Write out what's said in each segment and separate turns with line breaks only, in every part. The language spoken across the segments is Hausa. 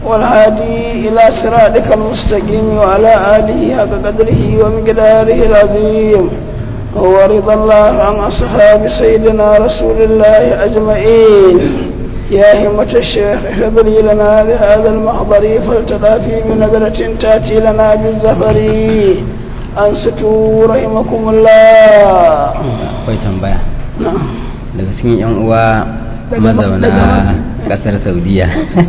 والهادي إلى صراطك المستقيم وعلى آله حق قدره ومقداره العظيم ورضى الله عن أصحاب سيدنا رسول الله أجمعين يا همة الشيخ احضري لنا بهذا المحضر فلتضافي بنظرة تأتي لنا بالزفر أنستوا رحمكم الله
akwai tambaya
نعم
daga cikin yan uwa
Daga-
mazauna
daga-
kasar saudiya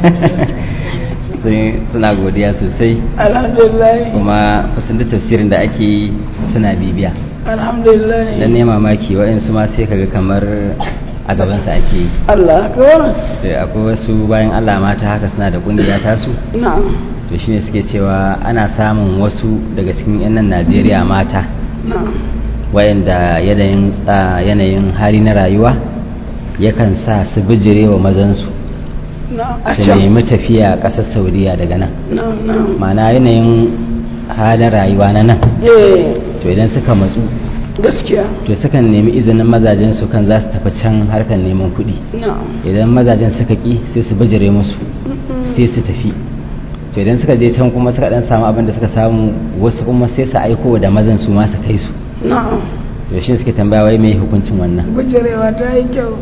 Sun- suna godiya sosai
الحمد لله
kuma kusan da tafsirin da ake yi suna bibiya
الحمد لله
dan ne mamaki waɗansu ma sai kaga kamar a gabansa ake yi
Allah kawai
da akwai wasu bayan allah mata haka suna da ƙungiya tasu
na'am
to shine suke cewa ana samun wasu daga cikin 'yan nan najeriya mata
na'am
wayanda yanayin tsa- yanayin hali na rayuwa yakan sa su bijire wa mazansu
na'am a
su
can
nemi tafiya ƙasar saudiya daga nan
na'am na'am
ma'ana yanayin halin rayuwa na nan
eh
to idan suka matsu
gaskiya
to sukan nemi izinin mazajen su kan za su tafi can harkar neman kuɗi
na'am
idan mazajen suka ƙi sai su bijire musu sai su tafi to idan suka je can kuma suka dan samu abin da suka samu wasu kuma sai su aiko da mazan su ma su kai su
na'am
to shi suke tambaya wai mai hukuncin wannan
bujirewa ta yi kyau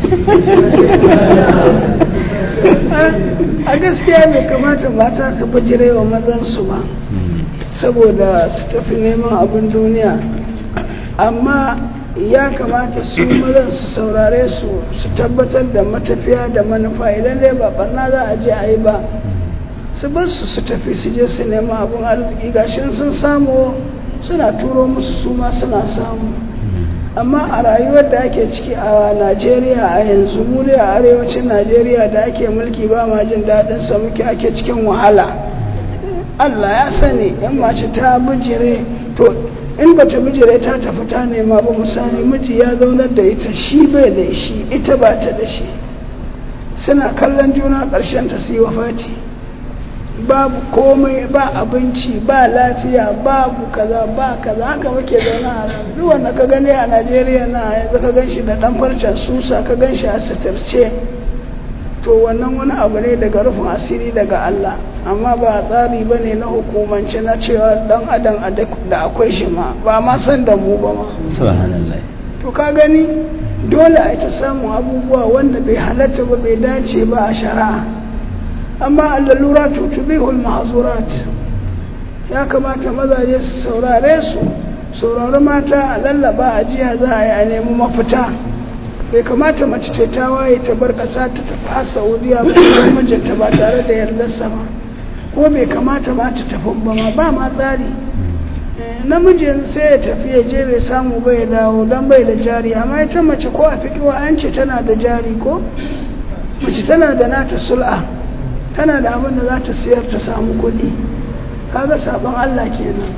a gaskiya bai kamata mata su bujirewa mazansu ba
Mm.
saboda su tafi neman abin duniya amma ya kamata su mazan su saurare su su tabbatar da matafiya da manufa idan dai ba barna za a je a yi ba su bar su su tafi su je su nema abin arziki gashin sun samu suna turo musu su ma suna samu amma a rayuwar da ake ciki a najeriya a yanzu mu dai a arewacin najeriya da ake mulki ba ma jin daɗin sa muke ake cikin wahala allah ya sani in mace ta bijire to in ba ta bijire ta tafi ta nema ba misali miji ya zaunar da ita shi bai da shi ita ba ta da shi suna kallon juna ƙarshen ta su yi wafati babu komai ba abinci ba lafiya babu kaza ba kaza haka muke zaune a nan duk wanda ka gani a najeriya na yanzu ka gan shi da dan farcen susa ka gan shi a sitarce to wannan wani abu ne daga rufin asiri daga allah amma ba tsari ba ne na hukumance na cewa dan adam a da akwai shi ma ba ma san da mu ba ma
subhanallah
to ka gani dole a ta samun abubuwa wanda bai halatta ba bai dace ba a shari'a amma allura tutubihul mahzurat ya kamata mazaje su saurare su saurari mata a lallaba a jiya za a yi a nemi mafita bai kamata mace ce ta waye ta bar ƙasa ta tafi har saudiya ba don mijinta ba tare da yardarsa ba ko bai kamata ma ta tafi ba ma ba ma tsari Eh, namijin sai ya tafi ya je bai samu ba ya dawo don bai da jari amma ita mace ko a fikiwa an ce tana da jari ko mace tana da nata sul'a tana da abin da za ta siyar ta samu kuɗi kaga sabon Allah kenan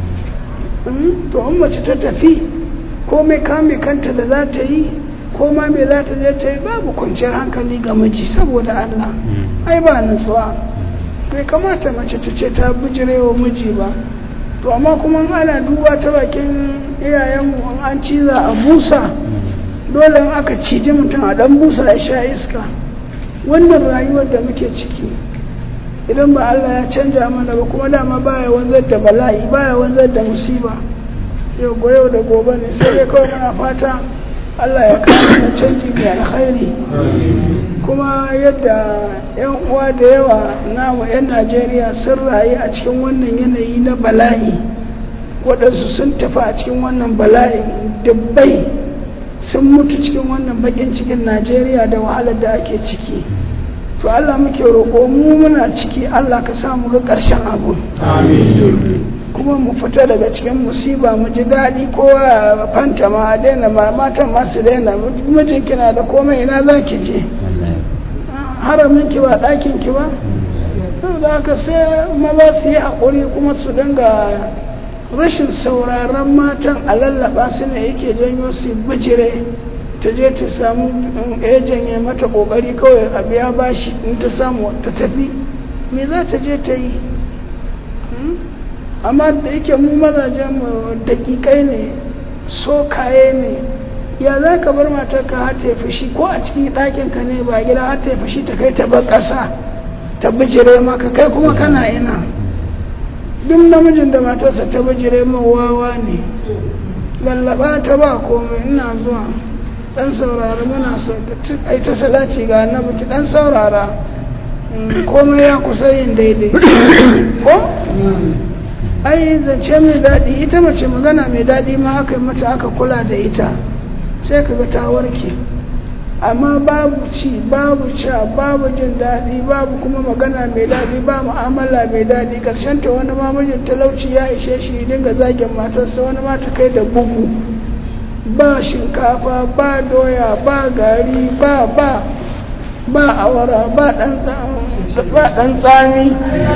Mm, to in mace ta tafi ko mai kame kanta da za ta yi ko ma me za ta je ta yi babu kwanciyar hankali ga miji saboda Allah ai ba nutsuwa bai kamata mace ta ce ta bijirewa miji ba to amma kuma in ana duba ta bakin iyayenmu in an ciza a busa dole in aka ciji mutum a dan busa ya sha iska wannan rayuwar da muke ciki idan ba Allah ya canja mana ba kuma dama baya wanzar da bala'i baya wanzar da musiba yau go yau da gobe ne sai dai kawai muna fata Allah ya kawo mana canji mai alkhairi kuma yadda yan uwa da yawa namu yan Najeriya sun rayu a cikin wannan yanayi na bala'i waɗansu sun tafi a cikin wannan bala'i dubbai sun mutu cikin wannan bakin cikin Najeriya da wahalar da ake ciki to Allah muke roƙo mu muna ciki Allah ka sa mu ga ƙarshen abu kuma mu fita daga cikin musiba mu ji daɗi kowa ya fanta ma a daina ma matan masu daina mijin kina da komai ina za ki je
wallahi
haramin ki ba ɗakin ki ba da haka sai maza su yi haƙuri kuma su dinga rashin sauraron matan a lallaba su ne yake janyo su bijire ta je ta samu ya janye mata ƙoƙari kawai a biya bashi in ta samu ta tafi me za ta je ta yi Hmm? amma da yake mu mazajen mu daƙiƙai ne sokaye ne ya za ka bar matar ka har ta yi fushi ko a cikin ɗakin ka ne ba gida har ta yi fushi ta kai ta bar ƙasa ta bijire maka kai kuma kana ina duk namijin da matarsa ta bijire min wawa ne lallaba ta ba komai ina zuwa dan saurara muna so ai ta salati ga annabi ki dan saurara komai ya kusa yin daidai ko ai zance mai daɗi ita mace magana mai daɗi ma aka yi mata aka kula da ita sai kaga ta warke amma babu ci babu sha babu jin daɗi babu kuma magana mai daɗi ba mu'amala mai daɗi ƙarshen ta wani mamajin talauci ya ishe shi dinga zagin matarsa wani mata kai da bugu ba shinkafa ba doya ba gari ba ba ba awara ba ɗan tsami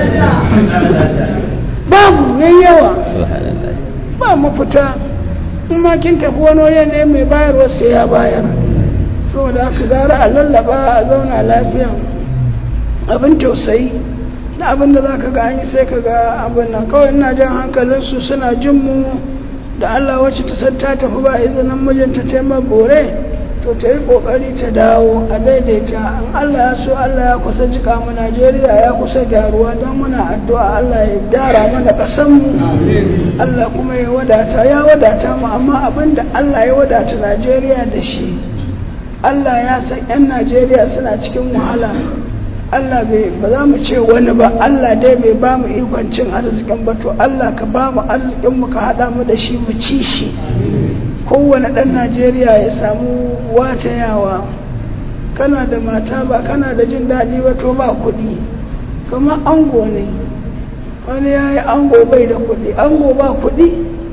babu ne yawa ba mafita in ma kin tafi wani wajen ne mai bayarwa sai ya bayar saboda aka gara a lallaba a zauna lafiya abin tausayi na abin da za ka ga yi sai ka ga abin nan kawai ina jan hankalinsu suna jin mu da Allah wacce ta san ta tafi ba izinin mijinta ta yi bore to ta yi kokari ta dawo a daidaita in Allah ya so Allah ya kusa jika mu Najeriya ya kusa gyaruwa don muna addu'a Allah ya gyara mana ƙasar mu Allah kuma ya wadata ya wadata mu amma abin da Allah ya wadata Najeriya da shi Allah ya san 'yan Najeriya suna cikin wahala Allah bai ba za mu ce wani ba Allah dai bai ba mu ikon cin arzikin ba to Allah ka ba mu arzikin mu ka haɗa mu da shi mu ci shi kowane ɗan Najeriya ya samu watayawa kana da mata ba kana da jin daɗi ba to ba kuɗi kamar ango ne wani ya yi ango bai da kuɗi ango ba kuɗi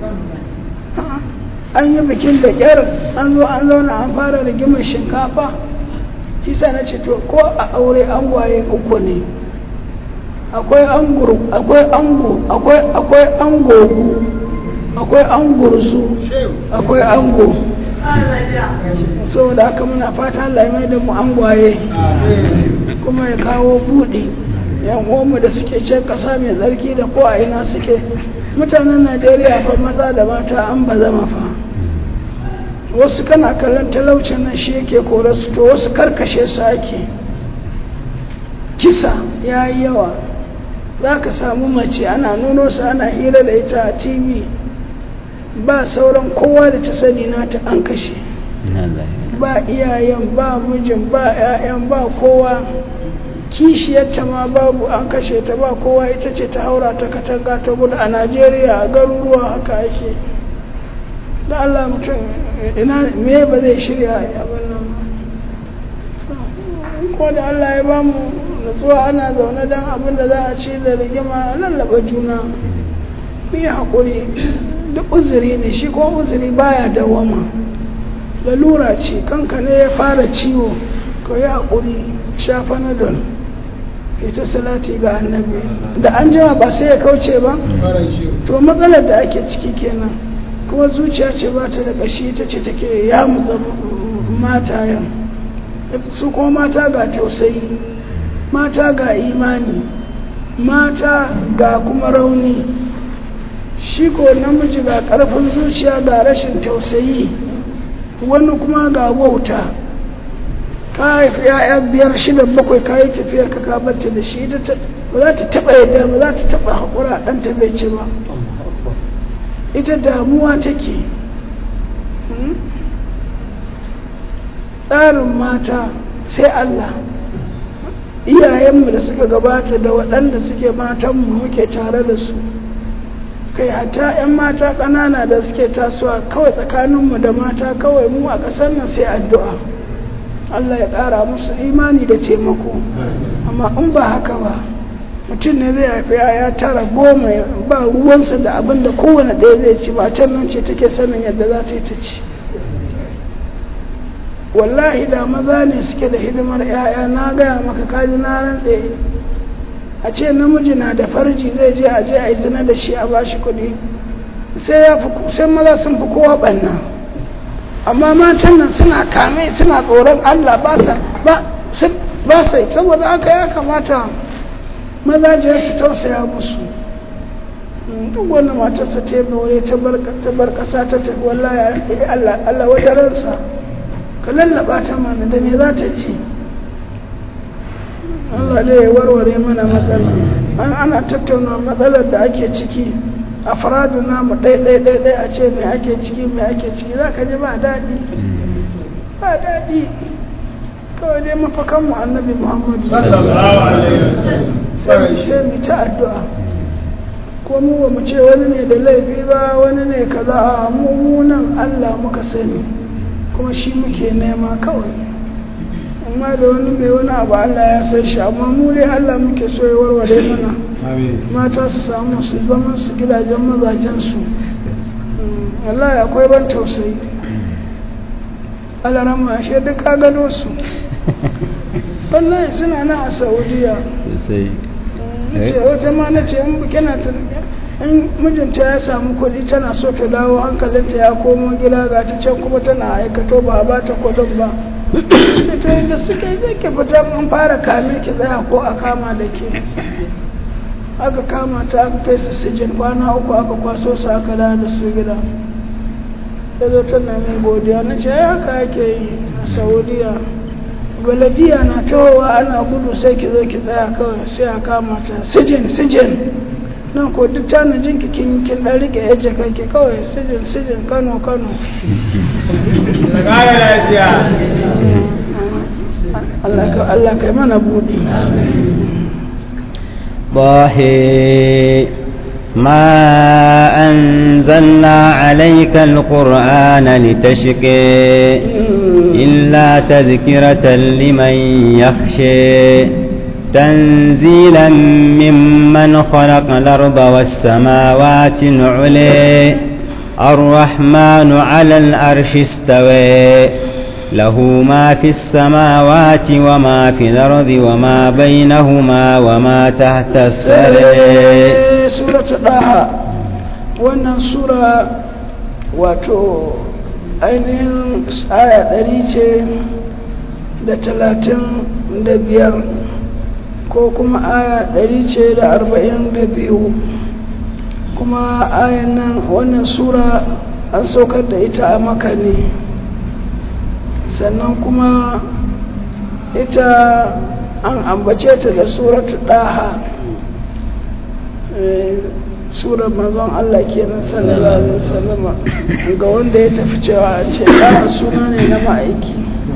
an yi bikin da ƙyar an zo an zauna an fara rigimar shinkafa isa na ce to ko a aure an gwaye uku ne akwai anguru akwai ango akwai akwai angogu akwai angurzu akwai ango saboda haka muna fata Allah ya mai da mu angwaye kuma ya kawo buɗi yan uwanmu da suke can ƙasa mai tsarki da ko a ina suke mutanen Najeriya fa maza da mata an ba zama fa wasu kana kallon talaucin nan shi yake kore su to wasu karkashe su ake kisa ya yi yawa za ka samu mace ana nuno su ana hira da ita a tv ba sauran kowa da ta sani nata an kashe ba iyayen ba mijin ba 'ya'yan ba kowa kishiyarta ma babu an kashe ta ba kowa ita ce ta haura ta katanga ta gudu a najeriya a garuruwa haka ake da Allah mutum ina me ba zai shirya abin nan ko da Allah ya ba mu nutsuwa ana zaune don abin da za a ci da rigima lallaba juna mu yi haƙuri duk uzuri ne shi ko uzuri baya dawama lalura ce kanka ne ya fara ciwo ka yi haƙuri shafa na don ita salati ga annabi da an jima ba sai ya kauce ba to matsalar da ake ciki kenan kuma zuciya ce ba ta da ƙashi ta ce take ya mutsa matayen su kuma mata ga tausayi mata ga imani mata ga kuma rauni shi ko namiji ga ƙarfin zuciya ga rashin tausayi wani kuma ga wauta ka haifi ya'ya biyar shida bakwai ka yi tafiyar ka kabarta da shi ba za ta taɓa yadda ba za ta taɓa haƙura ɗanta bai ci ba ita damuwa take tsarin mata sai Allah iyayenmu da suka gabata da waɗanda suke matanmu muke tare da su kai hata 'yan mata ƙanana da suke tasowa kawai tsakaninmu da mata kawai mu a ƙasar nan sai addu'a Allah ya ƙara musu imani da taimako amma in ba haka ba mutum ne zai haifi ya tara goma ba ruwansa da abin da kowane ɗaya zai ci ba can nan ce take sanin yadda za ta yi ta ci wallahi da maza ne suke da hidimar 'ya'ya na gaya maka kaji na rantse a ce namiji na da farji zai je a je a yi zina da shi a bashi kuɗi sai ya fi sai maza sun fi kowa ɓanna amma matan nan suna kame suna tsoron Allah ba sa ba sai saboda haka ya kamata mazajen su tausaya musu duk wani matarsa ta yi wuri ta bar ƙasa ta tafi wallahi Allah Allah wadaransa ka lallaba ta mana da me za ta ji Allah dai ya warware mana matsala an ana tattauna matsalar da ake ciki a faradu namu ɗai-ɗai-ɗai a ce mai ake ciki mai ake ciki za ka ji ba daɗi ba daɗi kawai dai mafakanmu annabi muhammadu sai mu ta addu'a ko mu ba mu ce wani ne da laifi ba wani ne kaza a mummunan allah muka sani kuma shi muke nema kawai amma da wani mai wani abu allah ya san shi amma mu dai allah muke so ya warware mana mata su samu su zama su gidajen mazajensu Allah akwai ban tausayi alarama shi duk ka gano su wallahi suna nan a saudiya ce wata ma na ce in kina ta in mijinta ya samu kuɗi tana so ta dawo hankalinta ya komo gida ga ta can kuma tana aikato ba ba ta kudin ba ta yadda suka yi zai ke fita an fara kame ki tsaya ko a kama da ke aka kama ta aka kai su sijin kwana uku aka kwaso su aka da da su gida ya zo tana mai godiya na ce haka ake yi a saudiya baladiya na tahowa ana gudu sai ki zo ki tsaya kawai sai a kama ta sijin sijin nan ko duk tanajin ki kin kin dan rike yaje kanki kawai sijin sijin kano kano Allah kai mana buɗi.
طه ما أنزلنا عليك القرآن لتشقي إلا تذكرة لمن يخشى تنزيلا ممن خلق الأرض والسماوات العلي الرحمن على الأرش استوى له ما في السماوات وما في الأرض وما بينهما وما تحت السرى
سورة ɗaha wannan sura wato ainihin aya ɗari ce da talatin da biyar ko kuma aya ɗari ce da arba'in da biyu kuma ayan nan wannan sura an saukar da ita a maka ne sannan kuma ita an ambace ta da suratu ɗaha surar mazan Allah kenan sallallahu alaihi wasallama ga wanda ya tafi cewa ce ɗaha suna ne na ma'aiki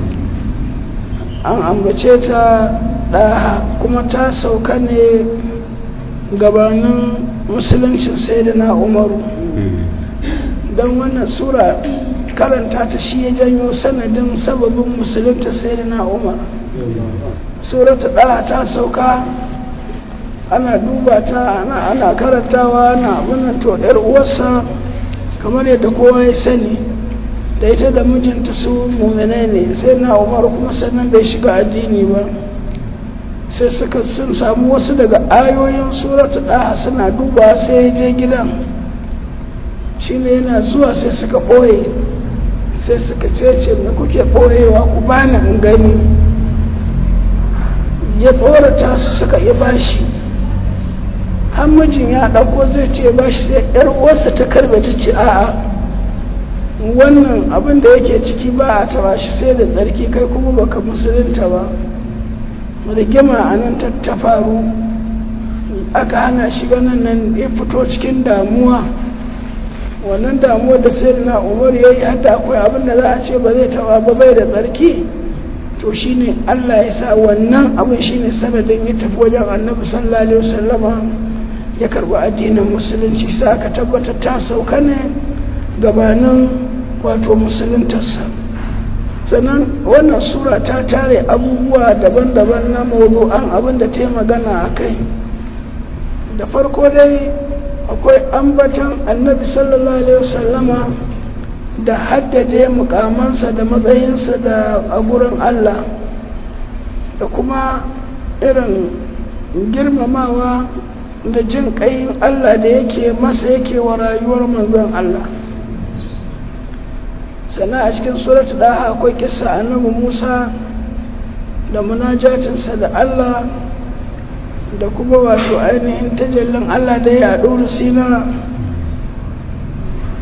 an ambace ta ɗaha kuma ta sauka ne gabanin musuluncin sai da na umaru don wannan sura karanta ta shi ya janyo sanadin sababin musulunta sai da na umar surata ɗaya ta sauka ana duba ta ana, ana karantawa ana abinan to ɗar uwarsa kamar yadda kowa ya sani da ita da mijinta su mummune ne sai na umar kuma sannan bai shiga addini ba sai suka sun samu wasu daga ayoyin surata ɗaya suna duba sai ya je gidan shi ne yana zuwa sai suka ɓoye sai suka cece me kuke ɓoyewa ku bani in gani ya tsorata su suka yi bashi har mijin ya ɗauko zai ce bashi sai yar uwarsa ta karbe ta ce a'a wannan abin da yake ciki ba a taba shi sai da tsarki kai kuma baka musulunta ba rigima a nan ta faru aka hana shi ganin nan ya fito cikin damuwa wannan damuwar da sai na umar ya yi hadda akwai abin da za a ce ba zai taba ba bai da tsarki to shine Allah ya sa wannan abin shine sanadin ya tafi wajen annabi sallallahu alaihi wasallama ya karbi addinin musulunci sa aka tabbatar ta sauka ne gabanin wato musuluntarsa sannan wannan sura ta tare abubuwa daban-daban na mawdu'an abin da ta magana a kai da farko dai akwai ambatan annabi sallallahu alaihi wasallama da haddade mukamansa da matsayinsa da a gurin Allah da kuma irin girmamawa da jin ƙayin Allah da yake masa yake wa rayuwar manzon Allah sana a cikin suratu daha akwai kisa annabi Musa da munajatinsa da Allah da kuma wato ainihin tajallin Allah da ya ɗori sina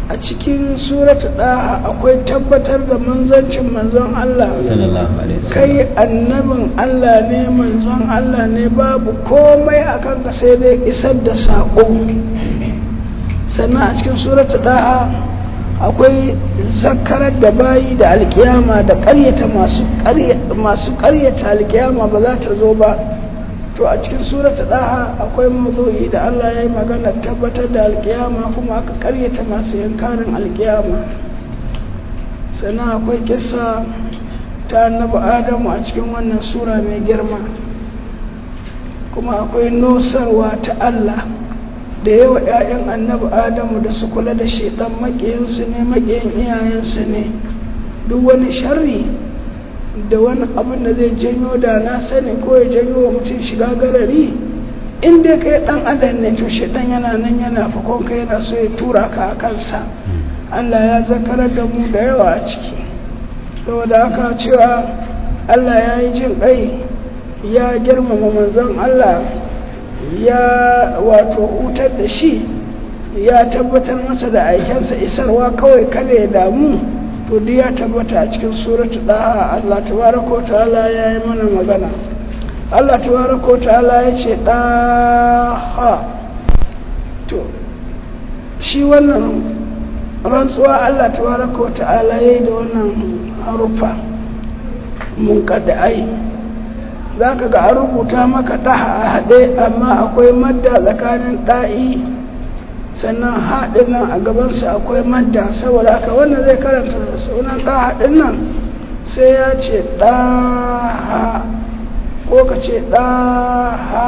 a cikin suratu ɗaha akwai tabbatar da manzancin manzon Allah
sallallahu alaihi wasallam
kai annabin Allah ne manzon Allah ne babu komai a kanka sai dai isar da saƙo sannan a cikin suratu ɗaha akwai zakarar da bayi da alkiyama da ƙaryata masu ƙaryata alkiyama ba za ta zo ba to a cikin surata daha akwai mawdu'i da Allah ya yi magana tabbatar da alkiyama kuma aka karyata masu yankarin alkiyama sannan akwai kissa ta annabi adamu a cikin wannan sura mai girma kuma akwai nosarwa ta Allah da yawa 'ya'yan annabi adamu da su kula da shaidan maƙiyinsu ne maƙiyin iyayensu ne duk wani sharri da wani abin da zai janyo da na sani ko ya janyo wa mutum shiga garari in dai kai dan adam ne to dan yana nan yana fakon ka yana so ya tura ka a kansa Allah ya zakarar da mu da yawa a ciki saboda haka cewa Allah ya yi jin kai ya girmama manzon Allah ya wato hutar da shi ya tabbatar masa da aikensa isarwa kawai kada ya damu to duk ya tabbata a cikin suratu daha Allah tabaraka wa ta'ala ya yi mana magana Allah tabaraka wa ta'ala ya ce daha to shi wannan rantsuwa Allah tabaraka wa ta'ala ya yi da wannan harufa mun ai za ka ga an rubuta maka daha a haɗe amma akwai madda tsakanin ɗa'i sannan haɗin nan a gabansa akwai madda saboda haka wannan zai karanta sunan ɗahaɗin nan sai ya ce ɗaha ko ka ce ɗaha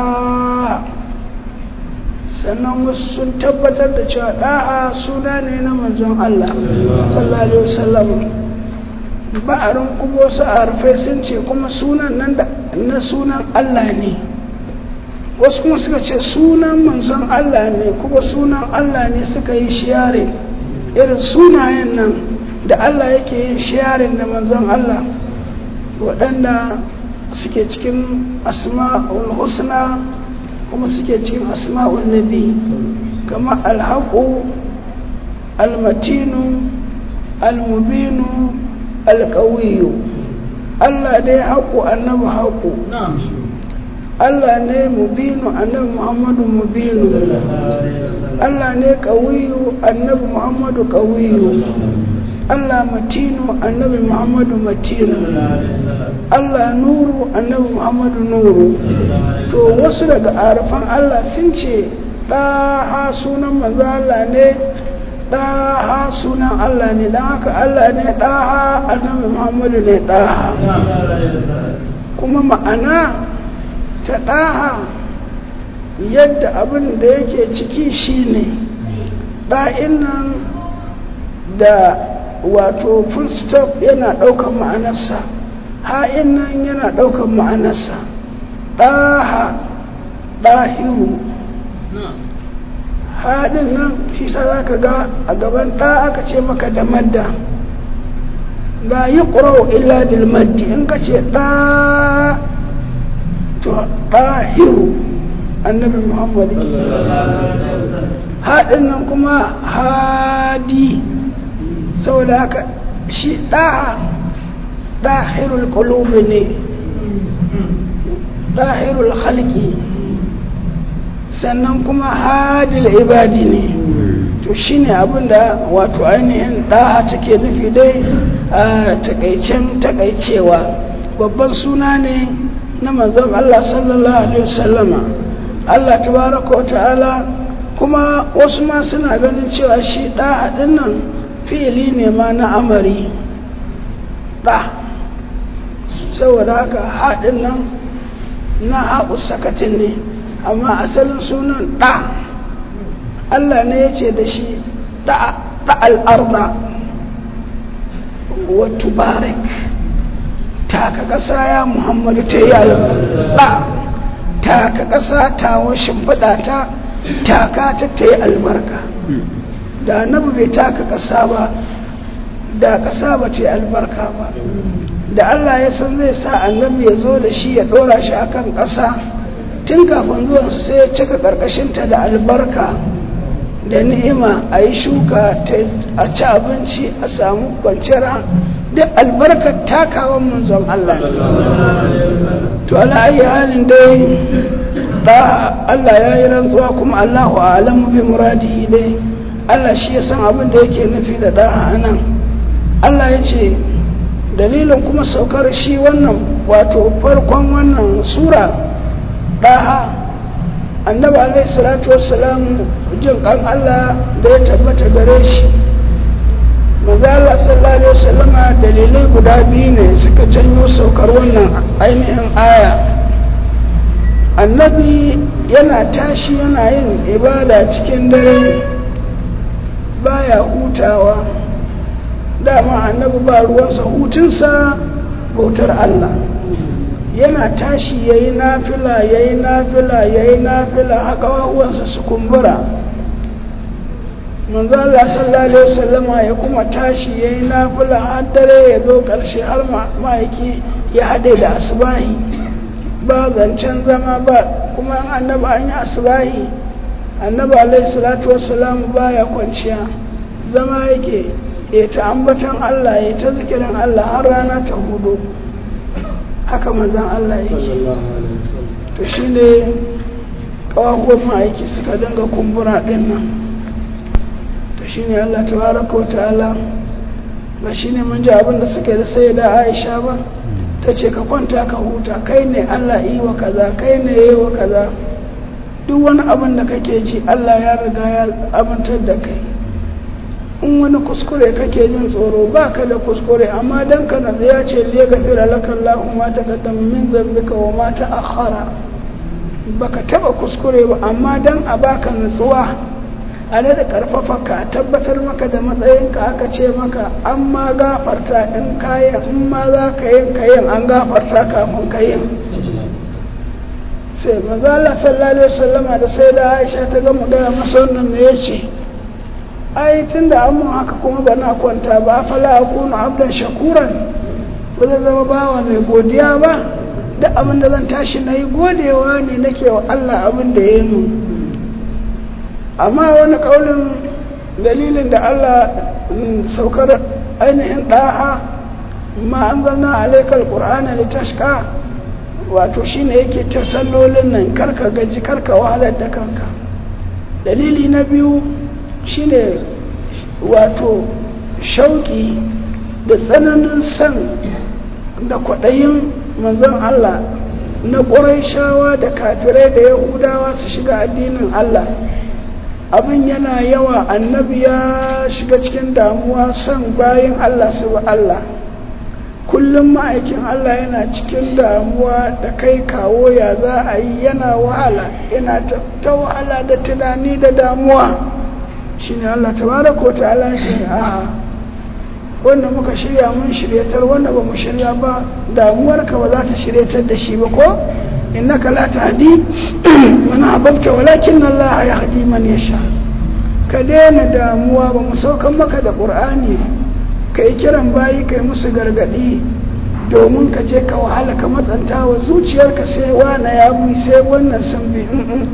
sannan wasu sun tabbatar da cewa ɗaha suna ne na manzon Allah sallallahu alaihi wasallam ba'arin kuma wasu arfai sun ce kuma sunan nan da na sunan Allah ne wasu kuma suka ce sunan manzon Allah ne kuma sunan Allah ne suka yi shiyarin irin sunayen nan da Allah yake yin shiyarin da manzon Allah waɗanda suke cikin asma'ul husna kuma suke cikin asma'ul nabi kamar alhaƙu almatinu almubinu alƙawiyu Allah dai haƙu annabi haƙu Allah ne mubinu annabi Muhammadu mubinu Allah ne ƙawiyu annabi Muhammadu ƙawiyu Allah matinu annabi Muhammadu matinu Allah nuru annabi Muhammadu nuru to wasu daga arafan Allah sun ce ɗaha sunan manzo Allah ne ɗaha sunan Allah ne don haka Allah ne ɗaha annabi Muhammadu ne ɗaha kuma ma'ana ta ɗaha yadda abin da yake ciki shine ɗa'in nan da wato full stop yana ɗaukan ma'anarsa ha'in nan yana ɗaukan ma'anarsa ɗaha ɗahiru haɗin nan shi sa za ka ga a gaban ɗa aka ce maka da madda la yi illa bil maddi in ka ce ɗa to ɗahiru annabi muhammadu haɗin nan kuma hadi saboda haka shi ɗaha ɗahirul ƙulubi ne ɗahirul halki sannan kuma hadil ibadi ne to shine abinda wato ainihin ɗaha take nufi dai a takaicen takaicewa babban suna ne na manzon Allah sallallahu alaihi wasallama Allah tabaraka wa ta'ala kuma wasu ma suna ganin cewa shi ɗa haɗin nan fi'ili ne ma na amari ɗa saboda haka haɗin nan na haɓu sakatin ne amma asalin sunan ɗa Allah ne ya ce da shi ɗa al'arda wa tubarik taka ƙasa ya muhammadu ta yi albarka taka ƙasa ta washin ta taka ta ta yi albarka da annabi bai taka ƙasa ba da ƙasa ba ta yi albarka ba da Allah ya san zai sa annabi ya zo da shi ya ɗora shi akan ƙasa tun kafin zuwansu sai ya cika ƙarƙashinta da albarka da ni'ima a yi shuka a ci abinci a samu kwanciyar duk albarkar takawan manzon Allah to ala'ayi halin dai da Allah ya yi rantsuwa kuma Allahu alamu bi muradihi dai Allah shi ya san abin da yake nufi da da nan Allah ya ce dalilin kuma saukar shi wannan wato farkon wannan sura ɗaha annabi alaihi salatu wassalamu jin kan Allah da ya tabbata gare shi maza Allah sallallahu alaihi wasallama dalilai guda biyu ne suka janyo saukar wannan ainihin aya annabi yana tashi yana yin ibada cikin dare baya hutawa dama annabi ba ruwansa hutunsa bautar Allah yana tashi ya yi nafila ya yi nafila ya yi nafila haka wawansa su kumbura manzo Allah sallallahu alaihi wasallama ya kuma tashi ya yi nafila har dare ya zo ƙarshe har ma'aiki ya haɗe da asbahi ba zancen zama ba kuma annabi an yi asbahi annabi alaihi salatu wassalam baya kwanciya zama yake ya ta ambatan Allah ya ta zikirin Allah har rana ta hudu haka manzan Allah yake to shi ne ƙawahuwan ma'aiki suka dinga kumbura ɗin nan to shi ne Allah ta baraka wa ta'ala ba shi ne mun ji abin da suka yi da sai da Aisha ba ta ce ka kwanta ka huta kai ne Allah yi wa kaza kai ne yi wa kaza duk wani abin da kake ji Allah ya riga ya amintar da kai in wani kuskure kake jin tsoro ba ka da kuskure amma dan ka nazu ya ce liya gafira laka Allah ma ta kaddam min zambika wa ma ta akhara baka taba kuskure ba amma dan a baka nutsuwa a da karfafa ka tabbatar maka da matsayinka aka ce maka an ma gafarta in kayan in ma za ka yin kayan an gafarta kafin kayan sai maza Allah sallallahu alaihi wasallama da sai da Aisha ta ga mu gaya masa wannan me yace ai tun da an mun haka kuma ba na kwanta ba fala a kuna abdan shakuran ba zai zama bawa mai godiya ba da abin da zan tashi na yi godewa ne nake wa Allah abin da ya yi amma wani kaulin dalilin da Allah saukar ainihin ɗaha ma an zanna alaikar ƙur'ana da tashka wato shine yake ta sallolin nan karka gaji karka wahalar da kanka dalili na biyu shine wato shauki da tsananin san da kwaɗayin manzon Allah na ƙuraishawa da kafirai da yahudawa su shiga addinin Allah abin yana yawa annabi ya shiga cikin damuwa son bayan Allah su ba Allah kullum ma'aikin Allah yana cikin damuwa da kai kawo ya za a yi yana wahala yana ta wahala da tunani da damuwa shi ne Allah tabaraka wa ta'ala ce a wanda muka shirya mun shiryatar wanda ba mu shirya ba damuwarka ba za ta shiryatar da shi ba ko innaka la tahdi man ahbabta walakin Allah yahdi man yasha ka daina damuwa ba mu saukan maka da qur'ani kai kiran bayi kai musu gargadi domin ka je ka wahala ka matsanta wa zuciyarka sai wana ya bi sai wannan sun bi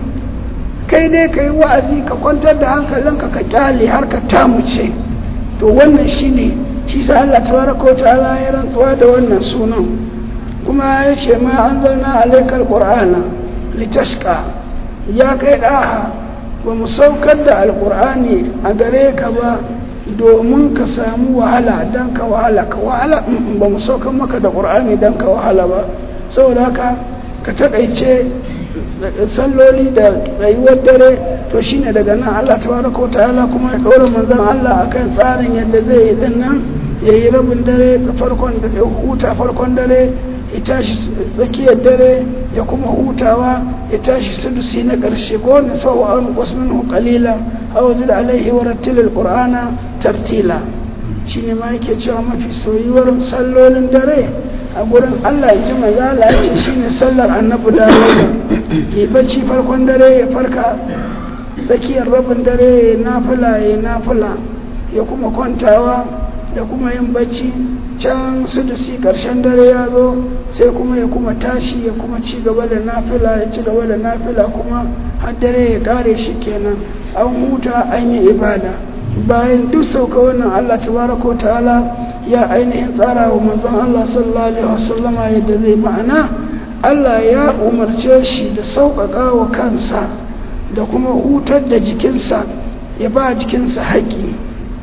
kai dai ka yi wa'azi ka kwantar da hankalinka ka kyale har ka tamuce to wannan shine shi sa Allah tabaraka ta'ala ya rantsuwa da wannan sunan kuma ya ce ma an zanna alaikar qur'ana litashqa ya kai daha ba mu saukar da alqur'ani a gare ka ba domin ka samu wahala dan ka wahala ka wahala ba mu saukar maka da qur'ani dan ka wahala ba saboda haka ka takaice salloli da tsayuwar dare to shine daga nan Allah tabaraka wa ta'ala kuma ya ɗora manzon Allah akan tsarin yadda zai yi din nan ya yi rabin dare farkon da ya huta farkon dare ya tashi tsakiyar dare ya kuma hutawa ya tashi sudusi na ƙarshe ko wani sau an wasu qalila aw zid alaihi wa rattil alqur'ana tartila shine ma yake cewa mafi soyuwar sallolin dare a gurin Allah ya ji mazala ya ce shi ne sallar annabi da ya bacci farkon dare ya farka tsakiyar rabin dare ya nafila ya nafila ya kuma kwantawa ya kuma yin bacci can sudusi karshen dare ya zo sai kuma ya kuma tashi ya kuma ci gaba da nafila ya ci gaba da nafila kuma har dare ya kare shi kenan an huta an yi ibada bayan duk sauka wannan Allah tabaraka ta'ala ya ainihin tsara wa manzon Allah sallallahu alaihi wasallama yadda zai ma'ana Allah ya umarce shi da sauƙaƙa wa kansa da kuma hutar da jikinsa ya ba jikinsa haƙi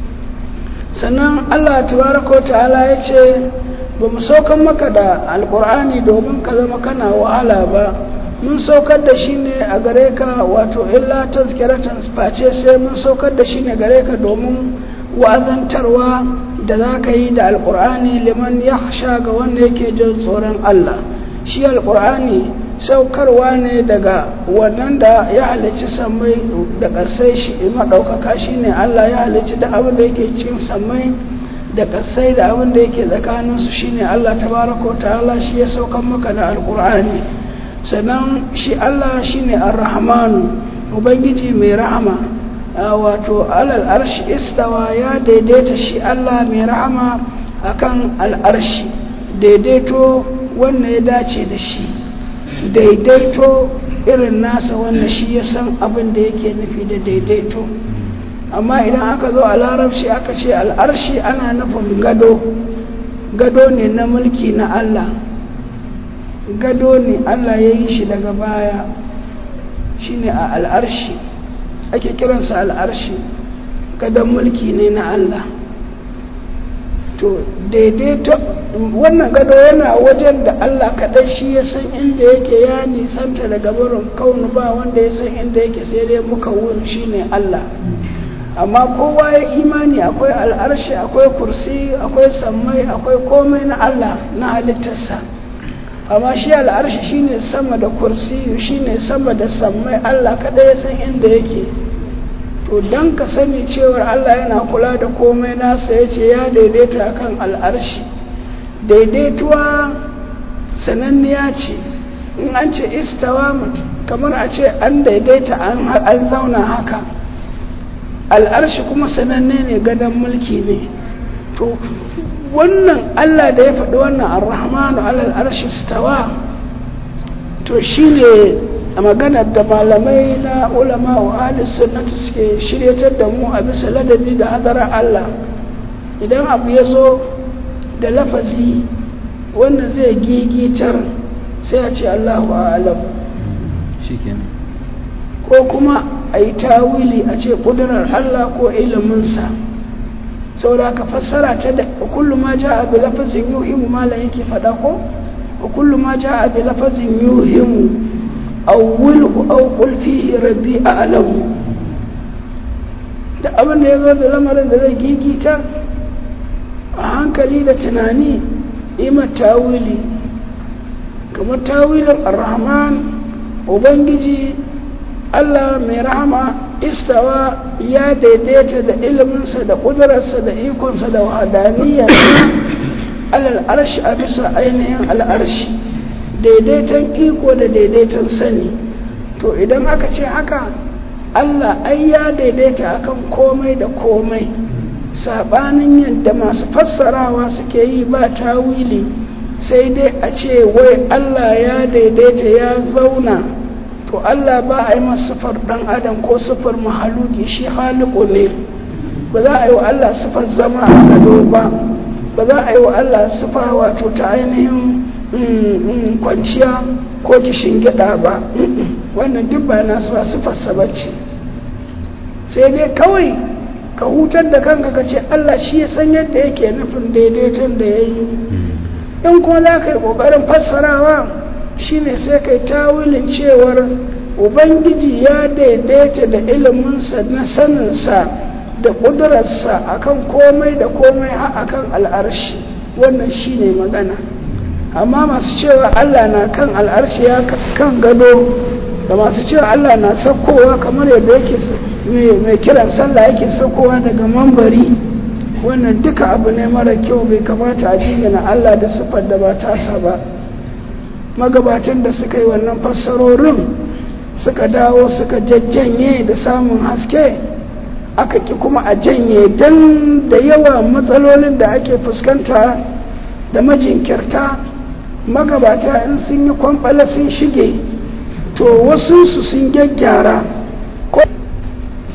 sannan Allah tabaraka ta'ala ya ce ba mu saukan maka da alkur'ani domin ka zama kana wahala ba mun saukar da shi ne a gare ka wato illa tazkiratan face sai mun saukar da shi ne gare ka domin wa'azantarwa da za ka yi da alkur'ani liman ya sha ga wanda yake jin tsoron Allah shi alkur'ani saukarwa ne daga wannan da ya halicci sammai da ƙasai shi maɗaukaka shi ne Allah ya halicci da abin da yake cikin sammai da ƙasai da abin da yake tsakaninsu shi ne Allah tabaraka wa ta'ala shi ya saukan maka da alkur'ani sannan shi Allah shi ne ar-rahmanu ubangiji mai rahama wato alal arshi istawa ya daidaita shi Allah mai rahama akan al'arshi daidaito wanda ya dace da shi daidaito irin nasa wanda shi ya san abin da yake nufi da daidaito amma idan aka zo a larabci aka ce al'arshi ana nufin gado gado ne na mulki na Allah gado ne Allah ya yi shi daga baya shine a al'arshi ake kiransa al'arshi gadon mulki ne na Allah to daidaito wannan gado yana wajen da Allah kaɗai shi ya san inda yake ya nisanta daga barin kaunu ba wanda ya san inda yake sai dai muka wun shi ne Allah amma kowa ya imani akwai al'arshi akwai kursi akwai sammai akwai komai na Allah na halittarsa amma shi al'arshi shine sama da kursi shine sama da sammai Allah kaɗai ya san inda yake to don ka sani cewar Allah yana kula da komai nasa ya ce ya daidaita akan al'arshi daidaituwa sananniya ce in an ce istawa kamar a ce an daidaita an zauna haka al'arshi kuma sananne ne gadon mulki ne to wannan Allah da ya faɗi wannan ar-rahmanu alal arshi stawa to shine a maganar da malamai na ulama wa ahlus sunnati suke shiryatar da mu a bisa ladabi da hadarar Allah idan abu ya zo da lafazi wanda zai gigitar sai a ce Allahu a'lam ko kuma a yi tawili a ce ƙudurar Allah ko iliminsa saboda ka fassara ta da kullum ma ja a bi lafazin yuhimu malam yake faɗa ko kullum ma ja a bi lafazin yuhimu awwilhu aw qul fihi rabbi a'lamu da abin da yazo da lamarin da zai gigita a hankali da tunani ima tawili kamar tawilin ar-rahman ubangiji Allah mai rahama istawa ya daidaita da iliminsa da ƙudurarsa da ikonsa da wahadaniya alal arshi a bisa ainihin al'arshi daidaiton iko da daidaiton sani to idan aka ce haka Allah ai ya daidaita akan komai da komai sabanin yadda masu fassarawa suke yi ba tawili sai dai a ce wai Allah ya daidaita ya zauna to Allah ba a yi masa sifar dan adam ko sifar mahaluki shi haliku ne ba za a yi wa Allah sifar zama a gado ba ba za a yi wa Allah sifa wato ta ainihin kwanciya ko kishin gida ba wannan duk ba nasu ba sifarsa ba ce sai dai kawai ka hutar da kanka ka ce Allah shi ya san yadda yake nufin daidaiton da ya yi in kuma za ka yi ƙoƙarin fassarawa shine sai kai tawilin cewar ubangiji ya daidaita da iliminsa na saninsa da ƙudurarsa akan komai da komai har akan al'arshi wannan shine magana amma masu cewa Allah na kan al'arshi ya kan gado da masu cewa Allah na saukowa kamar yadda yake mai kiran sallah yake saukowa daga mambari wannan duka abu ne mara kyau bai kamata a jingina Allah da siffar da ba tasa ba magabatan da suka yi wannan fassarorin suka dawo suka jajjanye da samun haske aka ki kuma a janye don da yawa matsalolin da ake fuskanta da majinkirta magabata in sun yi kwamfala sun shige to wasu su sun gyaggyara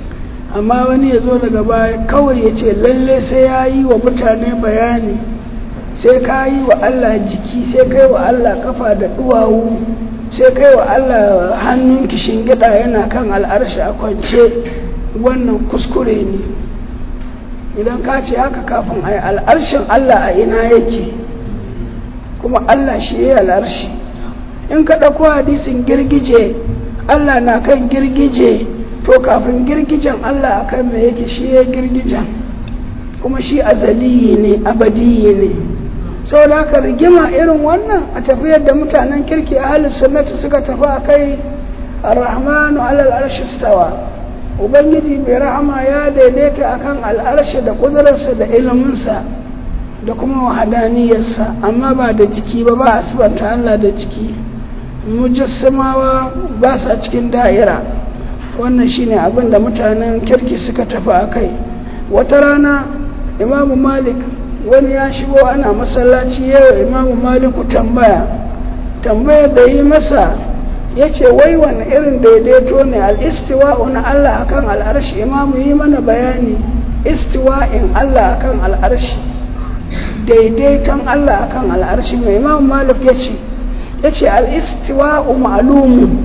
amma wani ya zo daga baya kawai ya ce lalle sai ya yi wa mutane bayani sai ka yi wa Allah jiki sai kai wa Allah kafa da duwawu sai kai wa Allah hannun kishin gida yana kan al'arshi a kwance wannan kuskure ne idan ka ce haka kafin a yi al'arshin Allah a ina yake kuma Allah shi ya yi al'arshi in ka ɗauko hadisin girgije Allah na kan girgije to kafin girgijen Allah a kan mai yake shi ya girgijen kuma shi azaliyi ne abadiyi ne sau da haka rigima irin wannan a tafiyar da mutanen kirki a halin sunnati suka tafi a kai ar-rahmanu alal arshi stawa ubangiji mai rahama ya daidaita akan al'arshi da kudurarsa da iliminsa da kuma wahadaniyarsa amma ba da jiki ba ba a sibanta Allah da jiki mujassamawa ba sa cikin da'ira wannan shine abin da mutanen kirki suka tafi a kai wata rana imamu malik wani ya shigo ana masallaci yau imamu maliku tambaya tambayar da yi masa ya ce wai wani irin daidaito ne al'istiwa'u na Allah akan al'arshi imamu yi mana bayani istiwa'in Allah akan al'arshi daidaiton Allah akan al'arshi mai imamu malik ya ce ya ce al'istiwa'u ma'alumun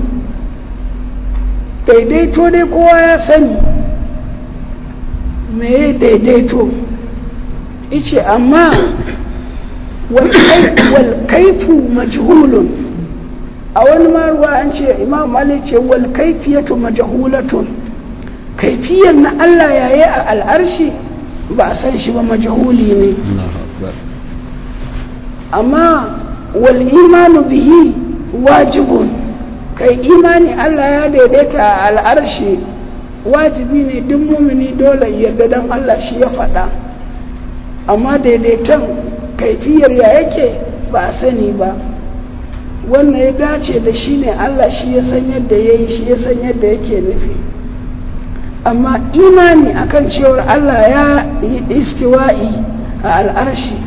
daidaito dai kowa ya sani me daidaito ice amma wal kaifu majhulun a wani maruwa an ce imam malik ce wal kaifiyatu majhulatun kaifiyar na Allah yayi a al'arshi ba a san shi ba majhuli ne amma wal imanu bihi wajibun kai imani Allah ya daidaita a al'arshi wajibi ne duk mumini dole yarda dan Allah shi ya faɗa amma daidaiton kaifiyar ya yake ba a sani ba wannan ya dace da shi ne Allah shi ya san yadda ya yi shi ya san yadda yake nufi amma imani akan cewar Allah ya yi istiwa'i a al'arshi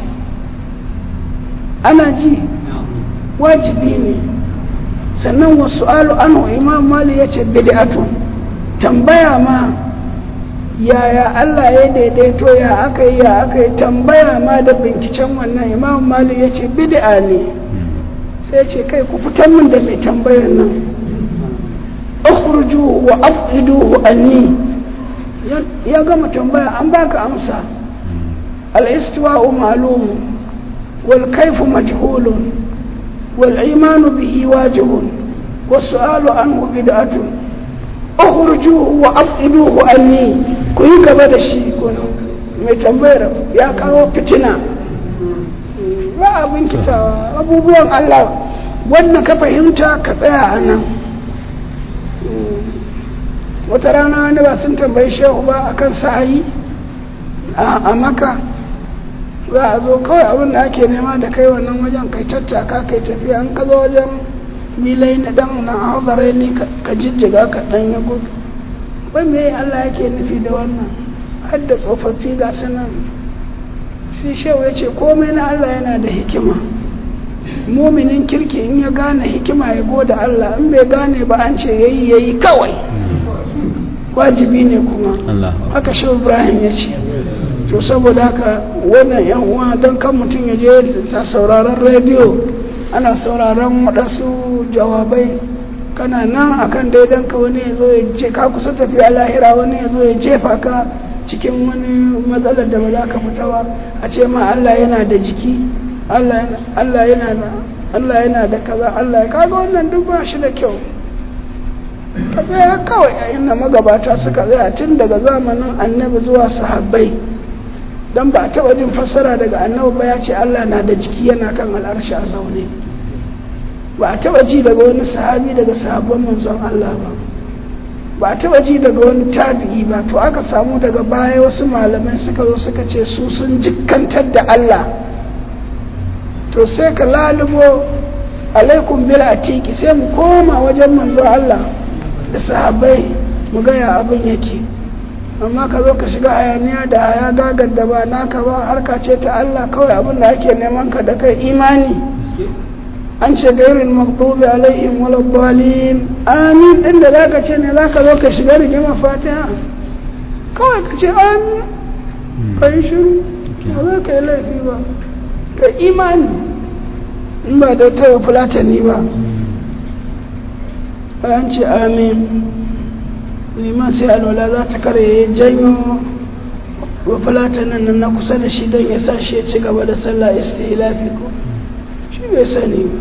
ana ji wajibi ne sannan wasu alu anhu imam mali ya ce bid'atu tambaya ma yaya Allah ya daidaito ya aka yi ya aka yi tambaya ma da binkicen wannan imam mali ya ce bid'a ne sai ce kai ku fitar min da mai tambayar nan ukhruju wa afiduhu anni ya gama tambaya an baka amsa al-istiwa'u ma'lum wal kayfu majhulun wal imanu bihi wajibun was-su'alu anhu bid'atun ukhruju wa afiduhu anni ku yi gaba da shi mai tambayar ya kawo fitina ba abin kitawa abubuwan Allah wannan ka fahimta ka tsaya a nan wata rana wani ba sun tambayi shehu ba a kan sa'ayi a maka za a zo kawai abin da ake nema da kai wannan wajen kai tattaka kai tafiya an ka zo wajen milai na dan na hazarai ne ka jijjiga ka dan ya gudu wai me Allah yake nufi da wannan har da tsofaffi ga sanan sai shehu ya ce komai na Allah yana da hikima muminin kirki in ya gane hikima ya goda Allah in bai gane ba an ce yayi yayi kawai wajibi ne kuma haka shehu Ibrahim ya ce to saboda haka wannan yan uwa don kan mutum ya je ta sauraron rediyo ana sauraron waɗansu jawabai kana nan akan daidan ka wani ya zo ya je ka kusa tafiya lahira wani ya zo ya jefa ka cikin wani matsalar da ba za ka fita ba a ce ma Allah yana da jiki Allah yana da Allah yana da kaza Allah ya kaga wannan duk ba shi da kyau ka tsaya kawai a inda magabata suka tsaya tun daga zamanin annabi zuwa sahabbai don ba a taɓa jin fassara daga annabi ba ya ce Allah na da jiki yana kan al'arshi a zaune ba a taɓa ji daga wani sahabi daga sahabban manzon Allah ba ba a taɓa ji daga wani tabi'i ba to aka samu daga baya wasu malamai suka zo suka ce su sun jikkantar da Allah to sai ka lalubo alaikum bil atiki sai mu koma wajen manzo Allah da sahabbai mu ga ya abin yake amma ka zo ka shiga hayaniya da haya gagar da ba naka ba harka ce ta Allah kawai abin da ake neman ka da kai imani an ce gairin maktubi alaihim wala dalin amin din da zaka ce ne zaka zo ka shiga rigima fatiha kawai ka ce amin ka yi shiru ba za ka yi laifi ba ka imani in ba da ta fulatani ba bayan ce amin liman sai alwala za ta kare ya janyo wa fulatanin nan na kusa da shi don ya sa shi ya ci gaba da sallah istilafi ko shi bai sani ba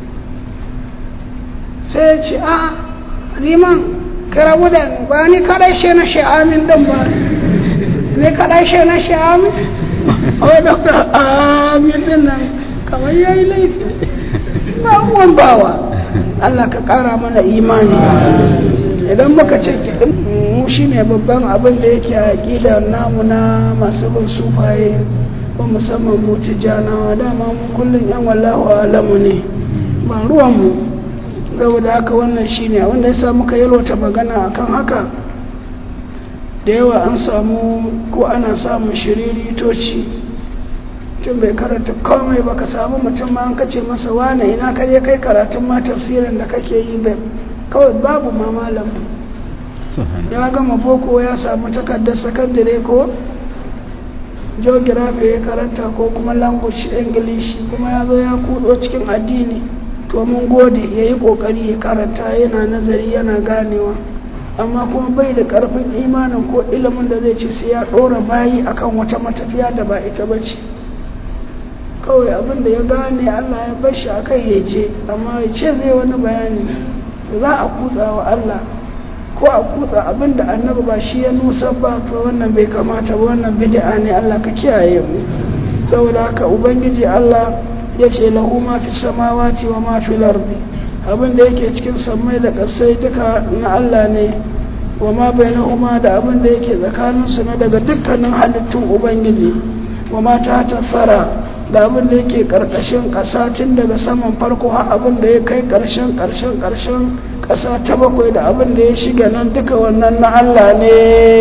sai ya ce a liman kira wuda ba ni kadai shi na shi amin din ba ni kadai shi na shi amin a wadda ka amin din nan kamar ya yi laifi ba uwan bawa Allah ka kara mana imani idan muka ce mu shi ne babban abin da yake a ƙidar namu na masu bin sufaye ko musamman mu tijjanawa dama mu kullum yan wallahu alamu ne ba ruwanmu saboda haka wannan shi ne wanda ya sa muka yalwata magana akan haka da yawa an samu ko ana samun shiriritoci tun bai karanta komai ba ka samu mutum ma an kace masa wane ina ka je kai karatun ma tafsirin da kake yi bai kawai babu ma malamin ya gama boko ya samu takardar sakandare ko geography ya karanta ko kuma language english kuma ya zo ya kudo cikin addini to mun gode ya yi kokari ya karanta yana nazari yana ganewa amma kuma bai da karfin imanin ko ilimin da zai ce sai ya ɗora bayi akan wata matafiya da ba ita ba ce kawai abin da ya gane allah ya bar shi a kai ya ce amma ya ce zai wani bayani za a kutsa wa allah ko a kutsa abin da annabi ba shi ya nusa ba to wannan bai kamata ba wannan bid'a ne allah ka kiyaye mu saboda haka ubangiji allah ya ce lahu ma fi samawati wa ma fi lardi abin da yake cikin sammai da ƙasai duka na Allah ne wa ma bainahuma da abin da yake tsakaninsu na daga dukkanin halittun ubangiji wa ma ta tafara da abin da yake ƙarƙashin ƙasa tun daga saman farko har abin da ya kai ƙarshen ƙarshen ƙarshen ƙasa ta bakwai da abin da ya shiga nan duka wannan na Allah ne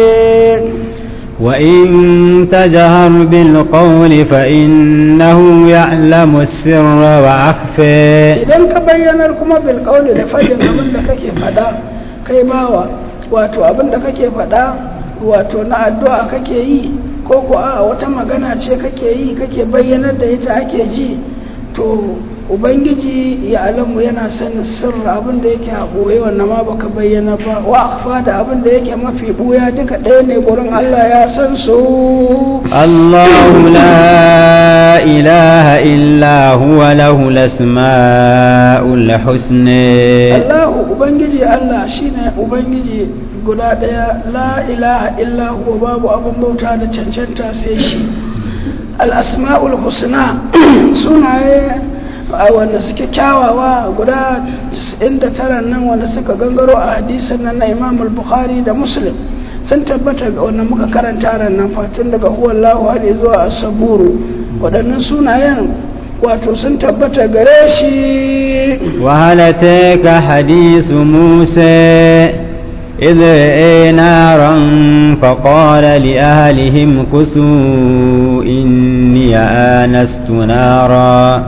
وإن تجهر بالقول فإنه يعلم السر وأخفى
idan ka bayyanar kuma bil qawli da fadin abin da kake fada kai bawa wato abin da kake fada wato na addu'a kake yi ko ko a wata magana ce kake yi kake bayyanar da ita ake ji to ubangiji ya alamu yana sanin sirra abin da yake a ɓoye wannan ma baka bayyana ba wa akfa da abin da yake mafi ɓuya duka ɗaya ne gurin Allah ya san su
الله لا إله إلا هو له الأسماء الحسنى
Allahu ubangiji Allah shine ubangiji guda ɗaya la ilaha illa huwa babu abin bauta da cancanta sai shi al-asma'ul husna sunaye a wanda suke kyawawa guda 99 nan wanda suka gangaro a hadisin nan na Imam al-Bukhari da Muslim sun tabbata ga wanda muka karanta ran nan fatun daga huwallahu har zuwa as-saburu waɗannan sunayen wato sun tabbata gare shi
وهل أتاك حديث موسى إذ رأى نارا فقال لأهلهم كسوا إني آنست نارا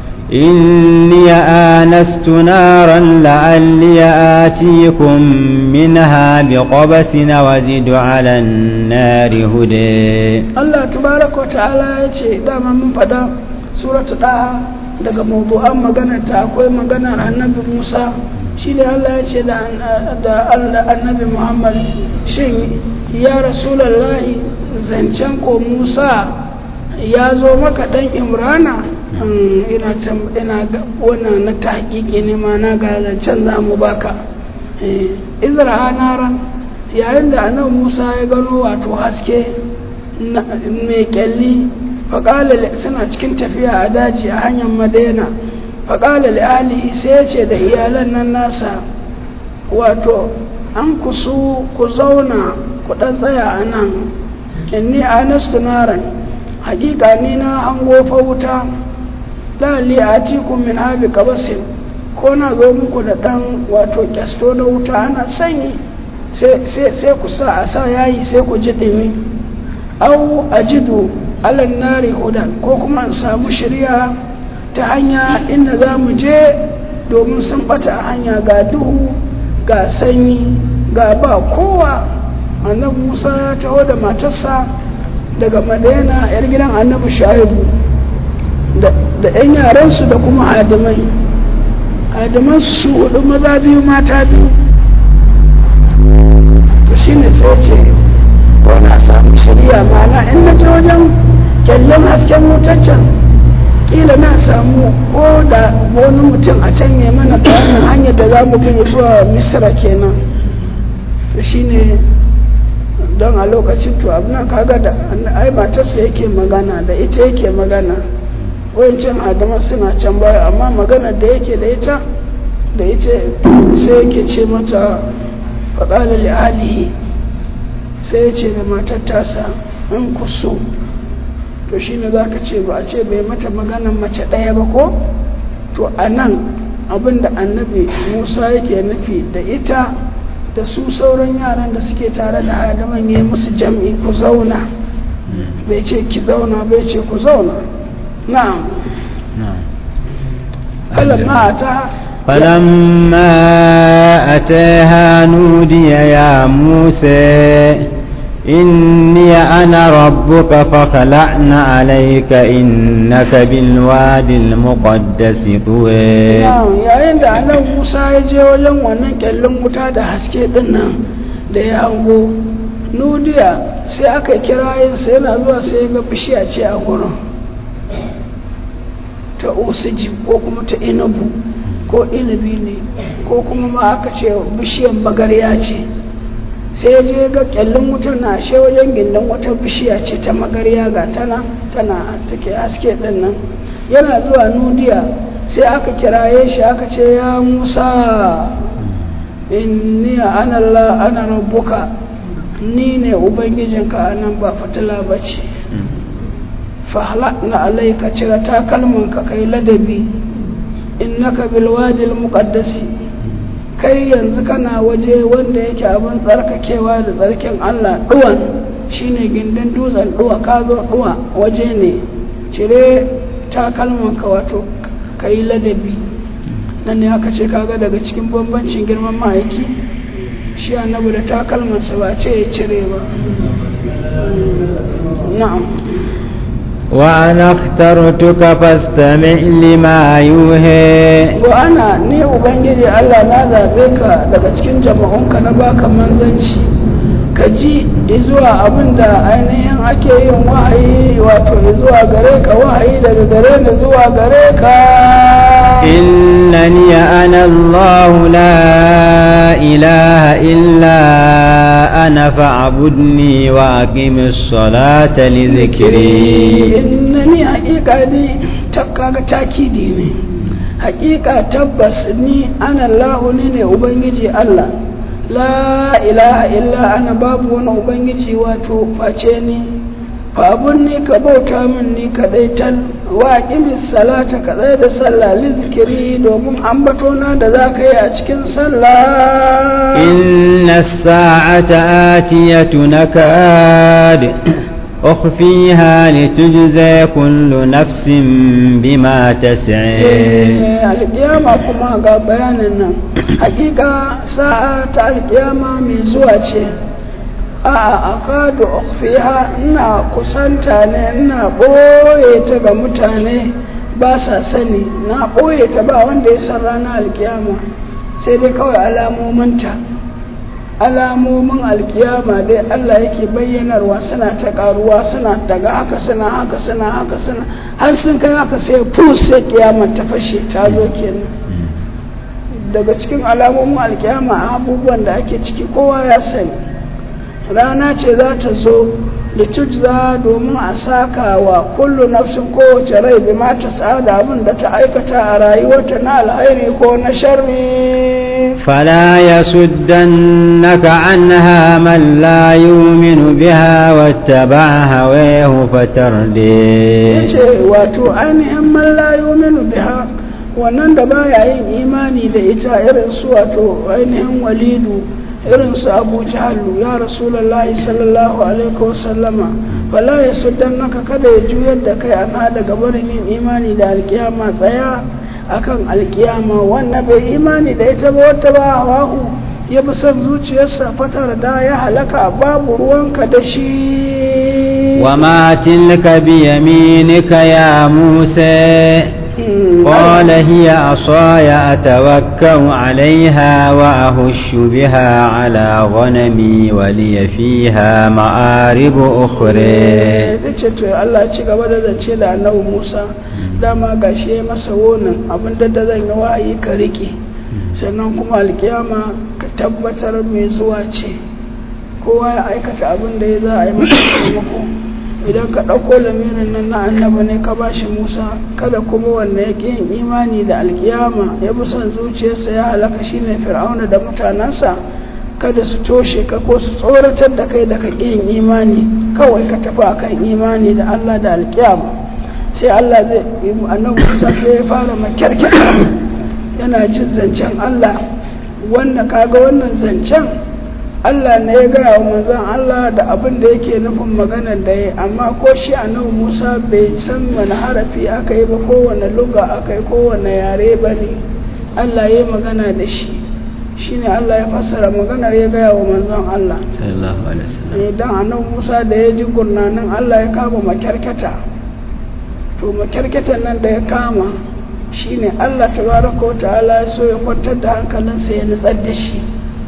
إني آنست نارا لعلي آتيكم منها بقبس وزد على النار هدى
Allah tabaraka wa ta'ala ya ce dama mun faɗa suratu ɗaha daga mawdu'an maganar ta akwai maganar annabi Musa shi ne Allah ya ce da da Allah annabi Muhammad shin ya rasulullahi zancen ko Musa ya zo maka dan Imrana Hmm, ina tam- ina ga- wannan na tahqiqi ne ma na ga zancen za mu baka Eh, izra naran yayin da annabi Musa ya gano wato haske na- mai kyalli faƙalar suna cikin tafiya a daji a hanyar madaina faƙalar ali sai ya ce da iyalan nan nasa wato an kusu ku zauna ku ɗan tsaya a nan inni anastu naran hakika ni na hango fa wuta lalli a tikun min habi kabasin ko na zo muku da ɗan wato kyasto na wuta ana sanyi sai sai ku sa a sa yayi sai ku ji ɗumi au ajidu alan nari hudan ko kuma in samu shirya ta hanya inda za mu je domin sun bata a hanya ga duhu ga sanyi ga ba kowa annabi musa ya taho da matarsa daga madina yar gidan annabi shaibu da 'yan yaransu da kuma hadimai hadimansu su hudu maza biyu mata biyu to shi ne sai ce ko na samu shari'a mana in na je wajen kyallon hasken mutaccen kila na samu ko da wani mutum a can ya mana bayanin hanyar da za mu bi zuwa misira kenan to shi ne don a lokacin to abu nan kaga da ai matarsa yake magana da ita yake magana wayancin adama suna can baya amma magana da yake da ita da ita sai yake ce mata faɗalar alihi sai ya ce da matar tasa in ku so to shi ne za ka ce ba a ce bai mata maganan mace ɗaya ba ko to a nan abinda annabi musa yake nufi da ita da su sauran yaran da suke tare da adaman ya musu jam'i ku zauna bai ce ki zauna bai ce ku zauna na'am falamma ta
فلما أتاها نودي يا موسى إني أنا ربك فخلعنا عليك إنك بالواد المقدس طوى
yayin da annabi Musa ya je wajen wannan kyallin wuta da haske din nan da ya hango nudiya sai aka kira yin sai yana zuwa sai ya ga bishiya ce a gurin ta osiji ko kuma ta inabu ko inabi ne ko kuma ma aka ce bishiyan magarya ce sai ya je ga kyallin wuta na ashe wajen gindin wata bishiya ce ta magarya ga tana tana take haske din nan yana zuwa nudiya sai aka kiraye shi aka ce ya musa inni ana Allah ana rabbuka ni ne ubangijinka a nan ba fitila ba ce na alaika cire takalmanka kai ladabi innaka bilwadil muqaddasi kai yanzu kana waje wanda yake abin tsarkakewa da tsarkin Allah duwan shine gindin dutsen duwa ka zo duwa waje ne cire takalmanka wato ka yi ladabi nan ne aka ce kaga daga cikin bambancin girman ma'aiki shi annabi da takalmansa ba ce ya cire ba na'am
وأنا اخترتك فاستمع لما يوحى
wa ana ni ubangiji Allah na zabe ka daga cikin jama'unka na baka manzanci ka ji zuwa abin da ainihin ake yin wahayi wato zuwa gare ka wahayi daga gare ni zuwa gare ka
إنني أنا الله لا إله إلا أنا فاعبدني وأقم الصلاة لذكري
innani haƙiƙa ne kaga takidi ne haƙiƙa tabbas ni ana Allahu ni ne ubangiji Allah la ilaha illa ana babu wani ubangiji wato face ni fabun ni ka bauta min ni kadai tal wa qimis salata ka tsaya da sallah li zikiri domin ambatona da za ka yi a cikin sallah
إن الساعة آتية نكاد أخفيها لتجزى كل نفس بما تسعي
Eh, alkiyama kuma ga bayanin nan hakika sa'a ta alkiyama mai zuwa ce a akadu ukhfiha ina kusanta ne ina ɓoye ta ga mutane ba sa sani na ɓoye ta ba wanda ya san ranar alkiyama sai dai kawai alamominta alamomin alkiyama dai Allah yake bayyanarwa suna ta karuwa suna daga haka suna haka suna haka suna har sun kai haka sai fus sai kiyama ta fashe ta zo kenan daga cikin alamomin alkiyama abubuwan da ake ciki kowa ya sani rana ce za ta zo litujza domin a saka wa kullu nafsin kowace rai bi ma ta tsada abin da ta aikata a rayuwarta na alhairi ko na sharri
فلا يصدنك عنها من لا يؤمن بها واتبع هواه فتردي
yace wato ainihin man la yu'minu biha wannan da baya yin imani da ita irin su wato ainihin walidu irin su abu jahalu ya rasulullahi sallallahu alaihi wasallama fala ya suddannaka kada ya juyar da kai ana daga barin yin imani da alkiyama tsaya akan alkiyama wannan bai imani da ita ba wata ba hawahu ya bi son zuciyarsa fatar da ya halaka babu ruwanka da shi
وما تلك بيمينك يا موسى قال هي عصاي أتوكأ عليها وأهش بها على غنمي ولي فيها مآرب أخرى
ta ce to Allah ya ci gaba da zance da annabi Musa dama gashi ya masa wonin abin da da zan yi wa'ayi ka rike sannan kuma alkiyama ka tabbatar mai zuwa ce kowa ya aikata abin da ya za a yi masa taimako idan ka ɗauko lamirin nan na annaba ne ka ba shi musa kada kuma wanda ya ƙi yin imani da alkiyama ya bi son zuciyarsa ya halaka shine fir'auna da mutanensa kada su toshe ka ko su tsoratar da kai da ka ƙi yin imani kawai ka tafi akan imani da allah da alkiyama sai allah zai annabi musa sai ya fara makyarkyata yana jin zancen allah wanda kaga wannan zancen Allah ne ya gaya wa manzon Allah da abin da yake nufin maganar da ya amma ko shi annabi Musa bai san wani harafi aka yi ba kowane luga aka yi kowane yare ba ne Allah ya yi magana da shi shine Allah ya fassara maganar ya gaya wa manzon Allah
sallallahu alaihi wasallam
idan annabi Musa da ya ji gurnanin Allah ya kama makyarkata to makyarkatan nan da ya kama shine Allah tabaraka wa ta'ala ya so ya kwantar da hankalinsa ya nutsar da shi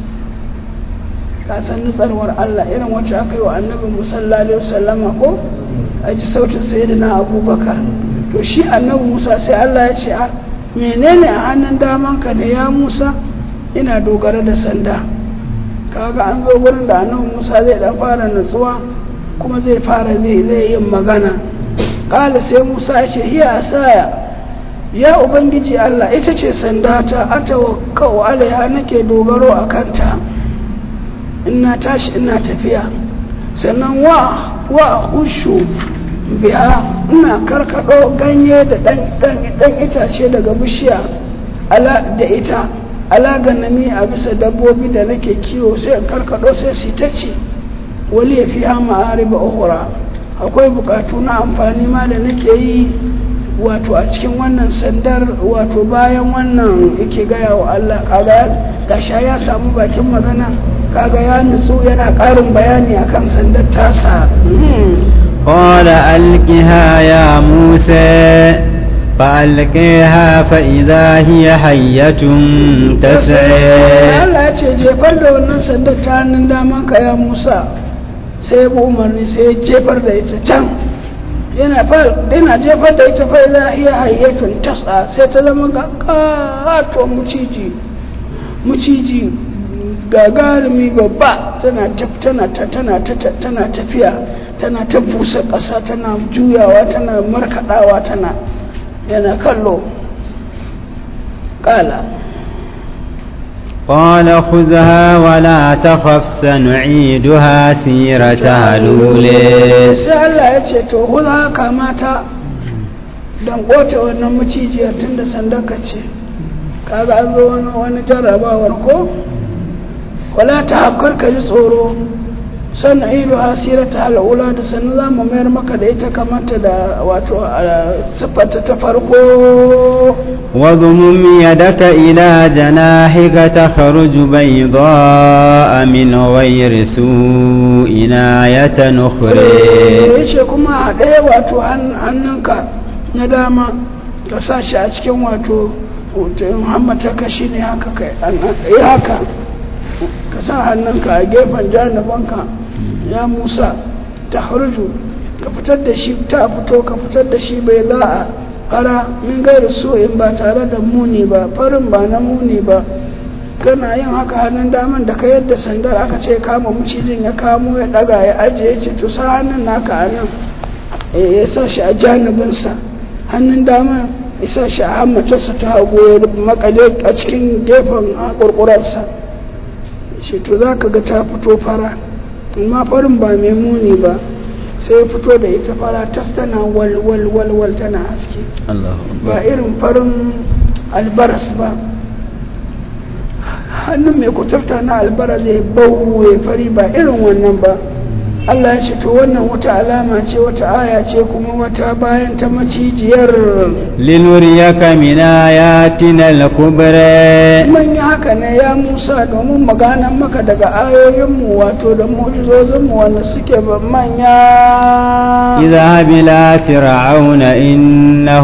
ka san nutsarwar Allah irin wacce aka yi wa annabi musalla alaihi wasallama ko a ji sautin sayyidina abubakar to shi annabi musa sai Allah ya ce a menene a hannun damanka da ya musa ina dogara da sanda kaga an zo gurin da annabi musa zai dan fara nutsuwa kuma zai fara zai zai yin magana kala sai musa ya ce hiya asaya ya ubangiji Allah ita ce sanda ta atawakkau alaiha nake dogaro a kanta ina tashi ina tafiya sannan wa wa ushu biya ina karkado ganye da dan itace daga bishiya ala da ita ala ganami a bisa dabbobi da nake kiwo sai karkado sai su ta ce wali ya fi hama ariba uhura akwai bukatu na amfani ma da nake yi wato a cikin wannan sandar wato bayan wannan yake gaya wa Allah kaga gasha ya samu bakin magana kaga ya nutsu yana ƙarin bayani akan sandar tasa
قال ألقها يا موسى فألقيها فإذا هي حية تسعى
Allah ya ce jefar da wannan sandar ta hannun daman ka ya Musa sai ya bi umarni sai ya jefar da ita can yana yana jefar da ita fa za iya hayyatun tasa sai ta zama ga kato muciji muciji gagarumi babba tana tana tana tana tafiya tana ta busa ƙasa tana juyawa tana markaɗawa tana yana kallo ƙala
قال خذها ولا تخف سنعيدها سيرتها الأولى
sai Allah ya ce to huza kamata don kota wannan macijiyar tun da sandaka ce kaga an zo wani wani jarrabawar ko wala ta hakkar ka ji tsoro san ilu asirata al'ula da sannu za mu mayar maka da ita kamata da wato siffata ta farko
واضمم يدك إلى جناحك تخرج بيضاء من غير سوء آية أخرى
ya ce kuma a ɗaya wato hannunka na dama ka sa shi a cikin wato hoton hammataka shi ne haka kai yi haka ka sa hannunka a gefen janabanka ya musa ta harju ka fitar da shi ta fito ka fitar da shi bai za a fara min gairu so in ba tare da muni ba farin ba na muni ba kana yin haka hannun daman da ka yadda sandar aka ce kama mucijin ya kamo ya daga ya ajiye ce to sa hannun naka a nan ya sa shi a janibinsa hannun dama ya sa shi a hammatarsa ta hagu ya makale a cikin gefen kurkurarsa ce to za ka ga ta fito fara amma farin ba mai muni ba sai fito da ita fara tas tana wal wal wal wal tana haske ba irin farin albaras ba hannun mai kuturta na albara zai bau ya fari ba irin wannan ba Allah ya ce to wannan wata alama ce wata aya ce kuma wata bayan ta macijiyar
لنريك من آياتنا الكبرى
man yi haka ne ya Musa domin maganan maka daga ayoyinmu wato da mu'jizozinmu wanda suke ba manya
اذهب إلى فرعون إنه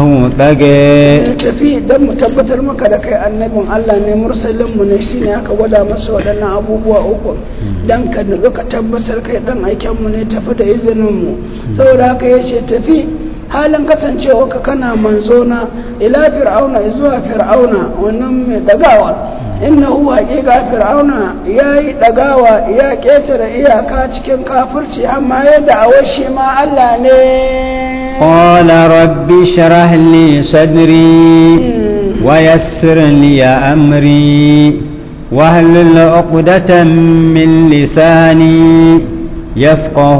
طغى
tafi don mu tabbatar maka da kai annabin Allah ne mursalinmu ne shine aka gwada masa waɗannan abubuwa uku dan ka nutsu ka tabbatar kai dan aikenmu ne tafi da izininmu saboda haka ya ce tafi halin kasancewa ka kana manzo na ila fir'auna zuwa fir'auna wannan mai dagawa innahu haqiqa fir'auna yayi dagawa ya ketare iyaka cikin kafirci amma yadda awashi ma Allah ne
قال رب اشرح لي صدري ويسر لي أمري واهلل عقدة من لساني يفقه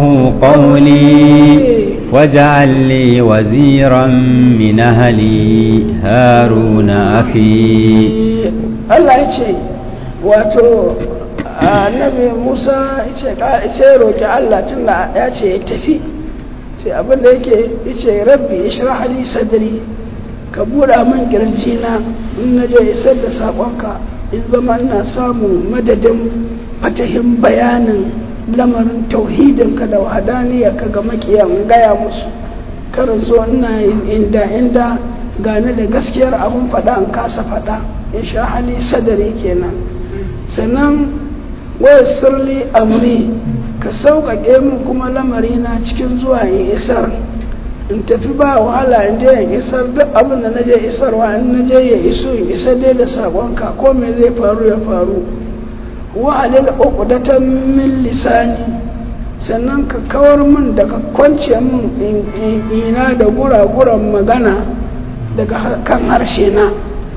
قولي واجعل لي وزيرا من أهلي هارون أخي
Allah ya ce wato annabi Musa ya ce roƙi Allah tun da ya ce ya tafi sai abin da yake ya ce rabbi ishrah li sadri ka buɗa min kirji na in na je isar da saƙonka in zama ina samun madadin fatahin bayanin lamarin tauhidinka da wahadaniyarka ga makiyan gaya musu karin zo ina yin inda inda gane da gaskiyar abin faɗa in kasa faɗa in hali sadari kenan sannan waya sirli amri ka sauƙaƙe min kuma lamari na cikin zuwa in isar in tafi ba wahala in je in isar duk abin da na je isarwa in na je ya iso in isa dai da saƙonka ko me zai faru ya faru wa'alil uqdatan min lisani sannan ka kawar min daga kwance min ina da gura-guran magana daga kan harshe na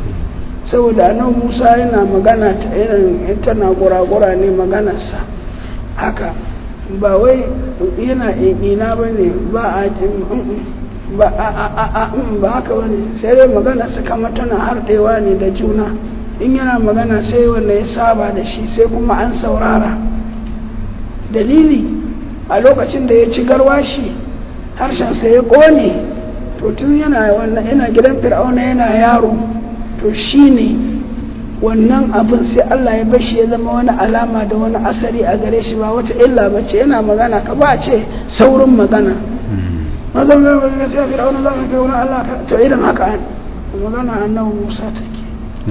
saboda nan musa yana magana ta irin tana gura-gura ne maganarsa haka ba wai yana ina ba ne ba a ba a ba haka ba ne sai dai maganarsa kama tana harɗewa ne da juna in yana magana sai wanda ya saba da shi sai kuma an saurara dalili a lokacin da ya ci garwashi harshensa ya ƙone to tun yana wannan yana gidan fir'auna yana yaro to shine wannan abin sai Allah ya bashi ya zama wani alama da wani asali a gare shi ba wata illa ba ce yana magana ka ba ce saurin magana mazan zai wani sai fir'auna za ka kai wani Allah to irin haka magana annabi Musa take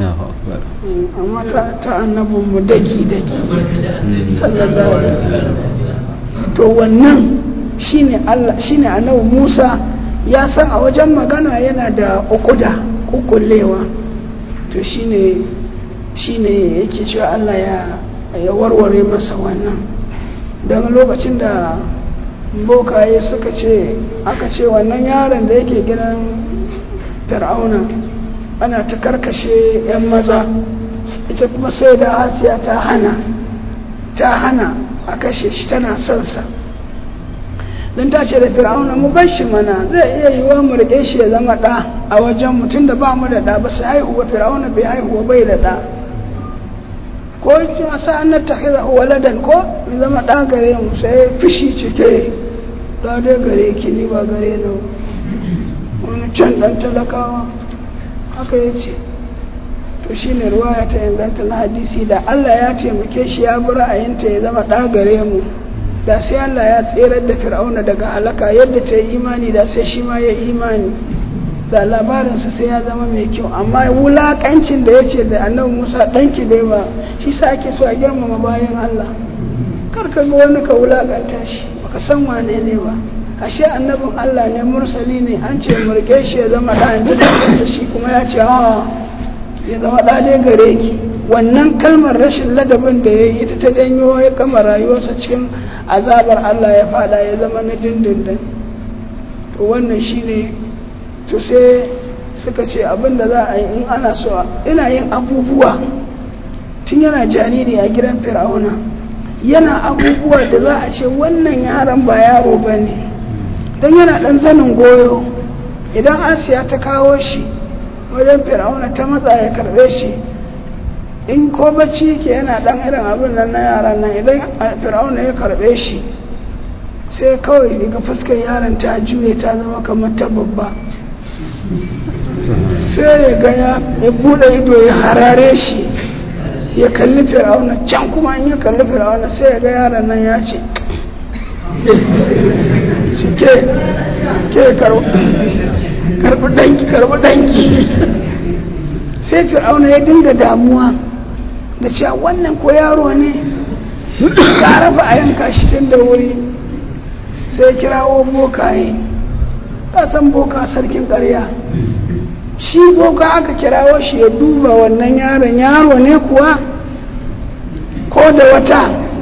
amma ta annabin mu daki daki sallallahu alaihi wasallam to wannan shine Allah shine annabi Musa ya san a wajen magana yana da ukuda kukullewa to shine shine yake cewa Allah ya ya warware masa wannan don lokacin da bokaye suka ce aka ce wannan yaron da yake gidan fir'auna ana ta karkashe 'yan maza ita kuma sai da hasiya ta hana ta hana a kashe shi tana son sa don ta ce da fir'auna mu bar shi mana zai iya yiwa mu rike shi ya zama ɗa a wajen mutum da ba mu da ɗa ba sai haihuwa fir'auna bai haihuwa bai da ɗa ko cewa sa'an na tahiza waladan ko in zama ɗa gare mu sai fishi cike ɗa dai gare ki ni ba gare na wani can ɗan talakawa haka ya ce to shi ne ruwaya ta inganta na hadisi da Allah ya taimake shi ya bi ra'ayinta ya zama ɗa gare mu da sai Allah ya tserar da fir'auna daga halaka yadda ta yi imani da sai shi ma ya imani da labarinsa sai ya zama mai kyau amma wulakancin da ya ce da annabi musa ɗanki dai ba shi sa ake so a girmama bayan Allah kar ka ga wani ka wulakanta shi baka san wane ne ba ashe annabin Allah ne mursali ne an ce murke shi ya zama ɗan da shi kuma ya ce ya zama ɗale gare ki wannan kalmar rashin ladabin da ya yi ita ta janyo ya kama rayuwarsa cikin azabar Allah ya fada ya zama na dindindin to wannan shine to sai suka ce abin da za a yi in ana so ina yin abubuwa tun yana jariri a gidan fir'auna yana abubuwa da za a ce wannan yaron ba yaro ba ne don yana ɗan zanin goyo idan asiya ta kawo shi wajen fir'auna ta matsa ya karɓe shi in ko bacci ke yana dan irin abin nan na yaran nan idan fir'auna ya karbe shi sai kawai daga fuskar yaron ta juye ta zama kamar ta babba sai ya ga ya bude ido ya harare shi ya kalli fir'auna can kuma in ya kalli fir'auna sai ya ga yaron nan ya ce shi ke ke karbi danki karbi danki sai fir'auna ya dinga damuwa da cewa wannan ko yaro ne ka rafa a yanka shi tun da wuri sai kirawo bokaye ka san boka sarkin ƙarya shi boka aka kirawo shi ya duba wannan yaron yaro ne kuwa ko da wata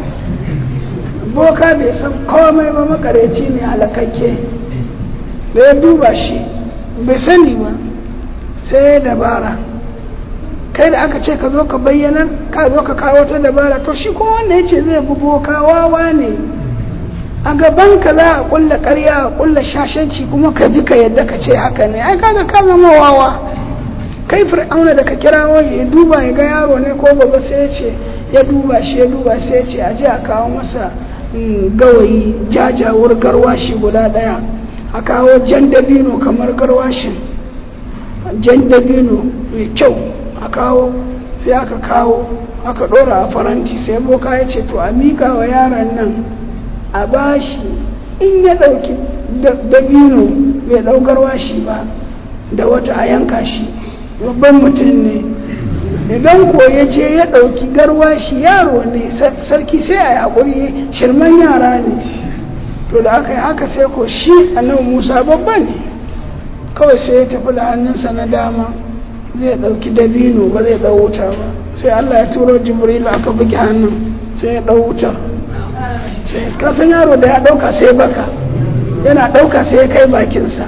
boka bai san komai ba makareci ne halakakke da ya duba shi bai sani ba sai ya dabara kai da aka ce ka zo ka bayyanar ka zo ka kawo ta dabara to shi kuma wanda ya ce zai fi boka wawa ne a gaban ka za a kulla karya a kulla shashanci kuma ka bi ka yadda ka ce haka ne ai kaga ka zama wawa kai fir'auna da ka kira wani ya duba ya ga yaro ne ko baba sai ya ce ya duba shi ya duba sai ya ce a je a kawo masa gawayi jajawar garwashi guda daya a kawo jan dabino kamar garwashin jan dabino mai kyau a kawo sai aka kawo aka dora a faranti sai boka ya ce to a mika wa yaron nan a bashi in ya ɗauki dabino bai ɗaukarwa shi ba da wata a yanka shi babban mutum ne idan ko ya je ya ɗauki garwashi yaro ne sarki sai a yi haƙuri shirman yara ne to da aka yi haka sai ko shi annabi musa babba ne kawai sai ya tafi da hannunsa na dama zai ɗauki dabino ba zai ɗau wuta ba sai allah ya turo jibril aka bugi hannun sai ya ɗau wutar sai ka san yaro da ya ɗauka sai baka yana ɗauka sai ya kai bakinsa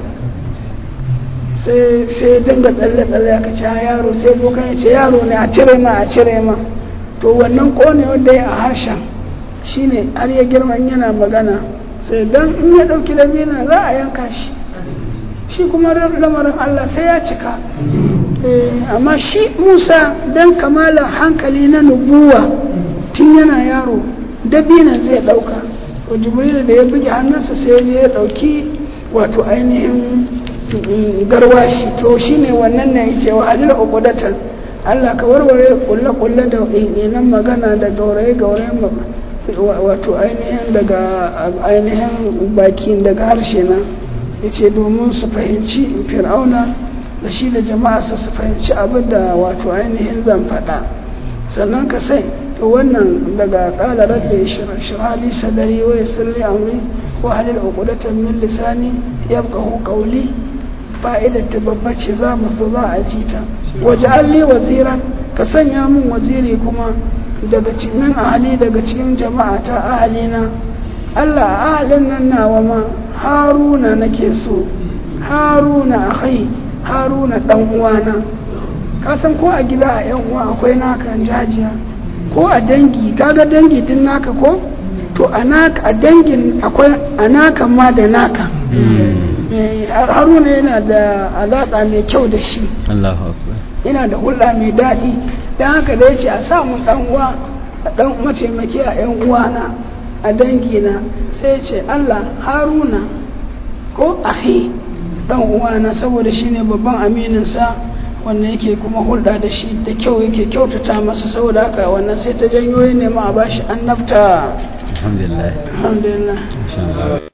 sai ya dinga tsalle-tsalle aka ce yaro sai bokan ya ce yaro ne a cire ma a cire ma to wannan kone wanda ya a harshen shine har ya girma yana magana sai dan in ya ɗauki dabina za a yanka shi shi kuma lamarin Allah sai ya cika amma shi Musa dan kamalan hankali na nubuwa tun yana yaro dabinan zai ɗauka to jibrilu da ya buge hannunsa sai ya ɗauki wato ainihin garwashi to shine wannan ne yace wa alil uqdatal Allah ka warware kulle kulle da nan magana da gauraye gauraye wato ainihin daga ainihin baki daga harshe na yace domin su fahimci fir'auna da shi da jama'a su fahimci abin da wato ainihin zan faɗa sannan ka sai to wannan daga kala rabbi shirali sadari wa yassir li amri wa halil uqdatan min lisani yabqahu qawli fa'idar ta babba ce za mu zo za a ji ta waje alli waziran ka sanya min waziri kuma daga cikin ahali daga cikin jama'a ta ahalina Allah ahalin nan nawa ma haruna nake so haruna akai haruna dan uwana ka san ko a gida a yan uwa akwai naka jajiya ko a dangi kaga dangi din naka ko to a naka a dangin akwai a naka ma da naka haruna yana da alaƙa mai kyau da shi yana da hulɗa mai daɗi don haka da ya ce a samu ɗan uwa a ɗan mataimaki a ‘yan uwana a dangina sai ce Allah haruna ko ahi ɗan uwana saboda shi ne babban amininsa wannan yake kuma hulɗa da shi da kyau yake kyautata masa saboda haka wannan sai ta janyo ya nema a bashi annabta
alhamdulillah
alhamdulillah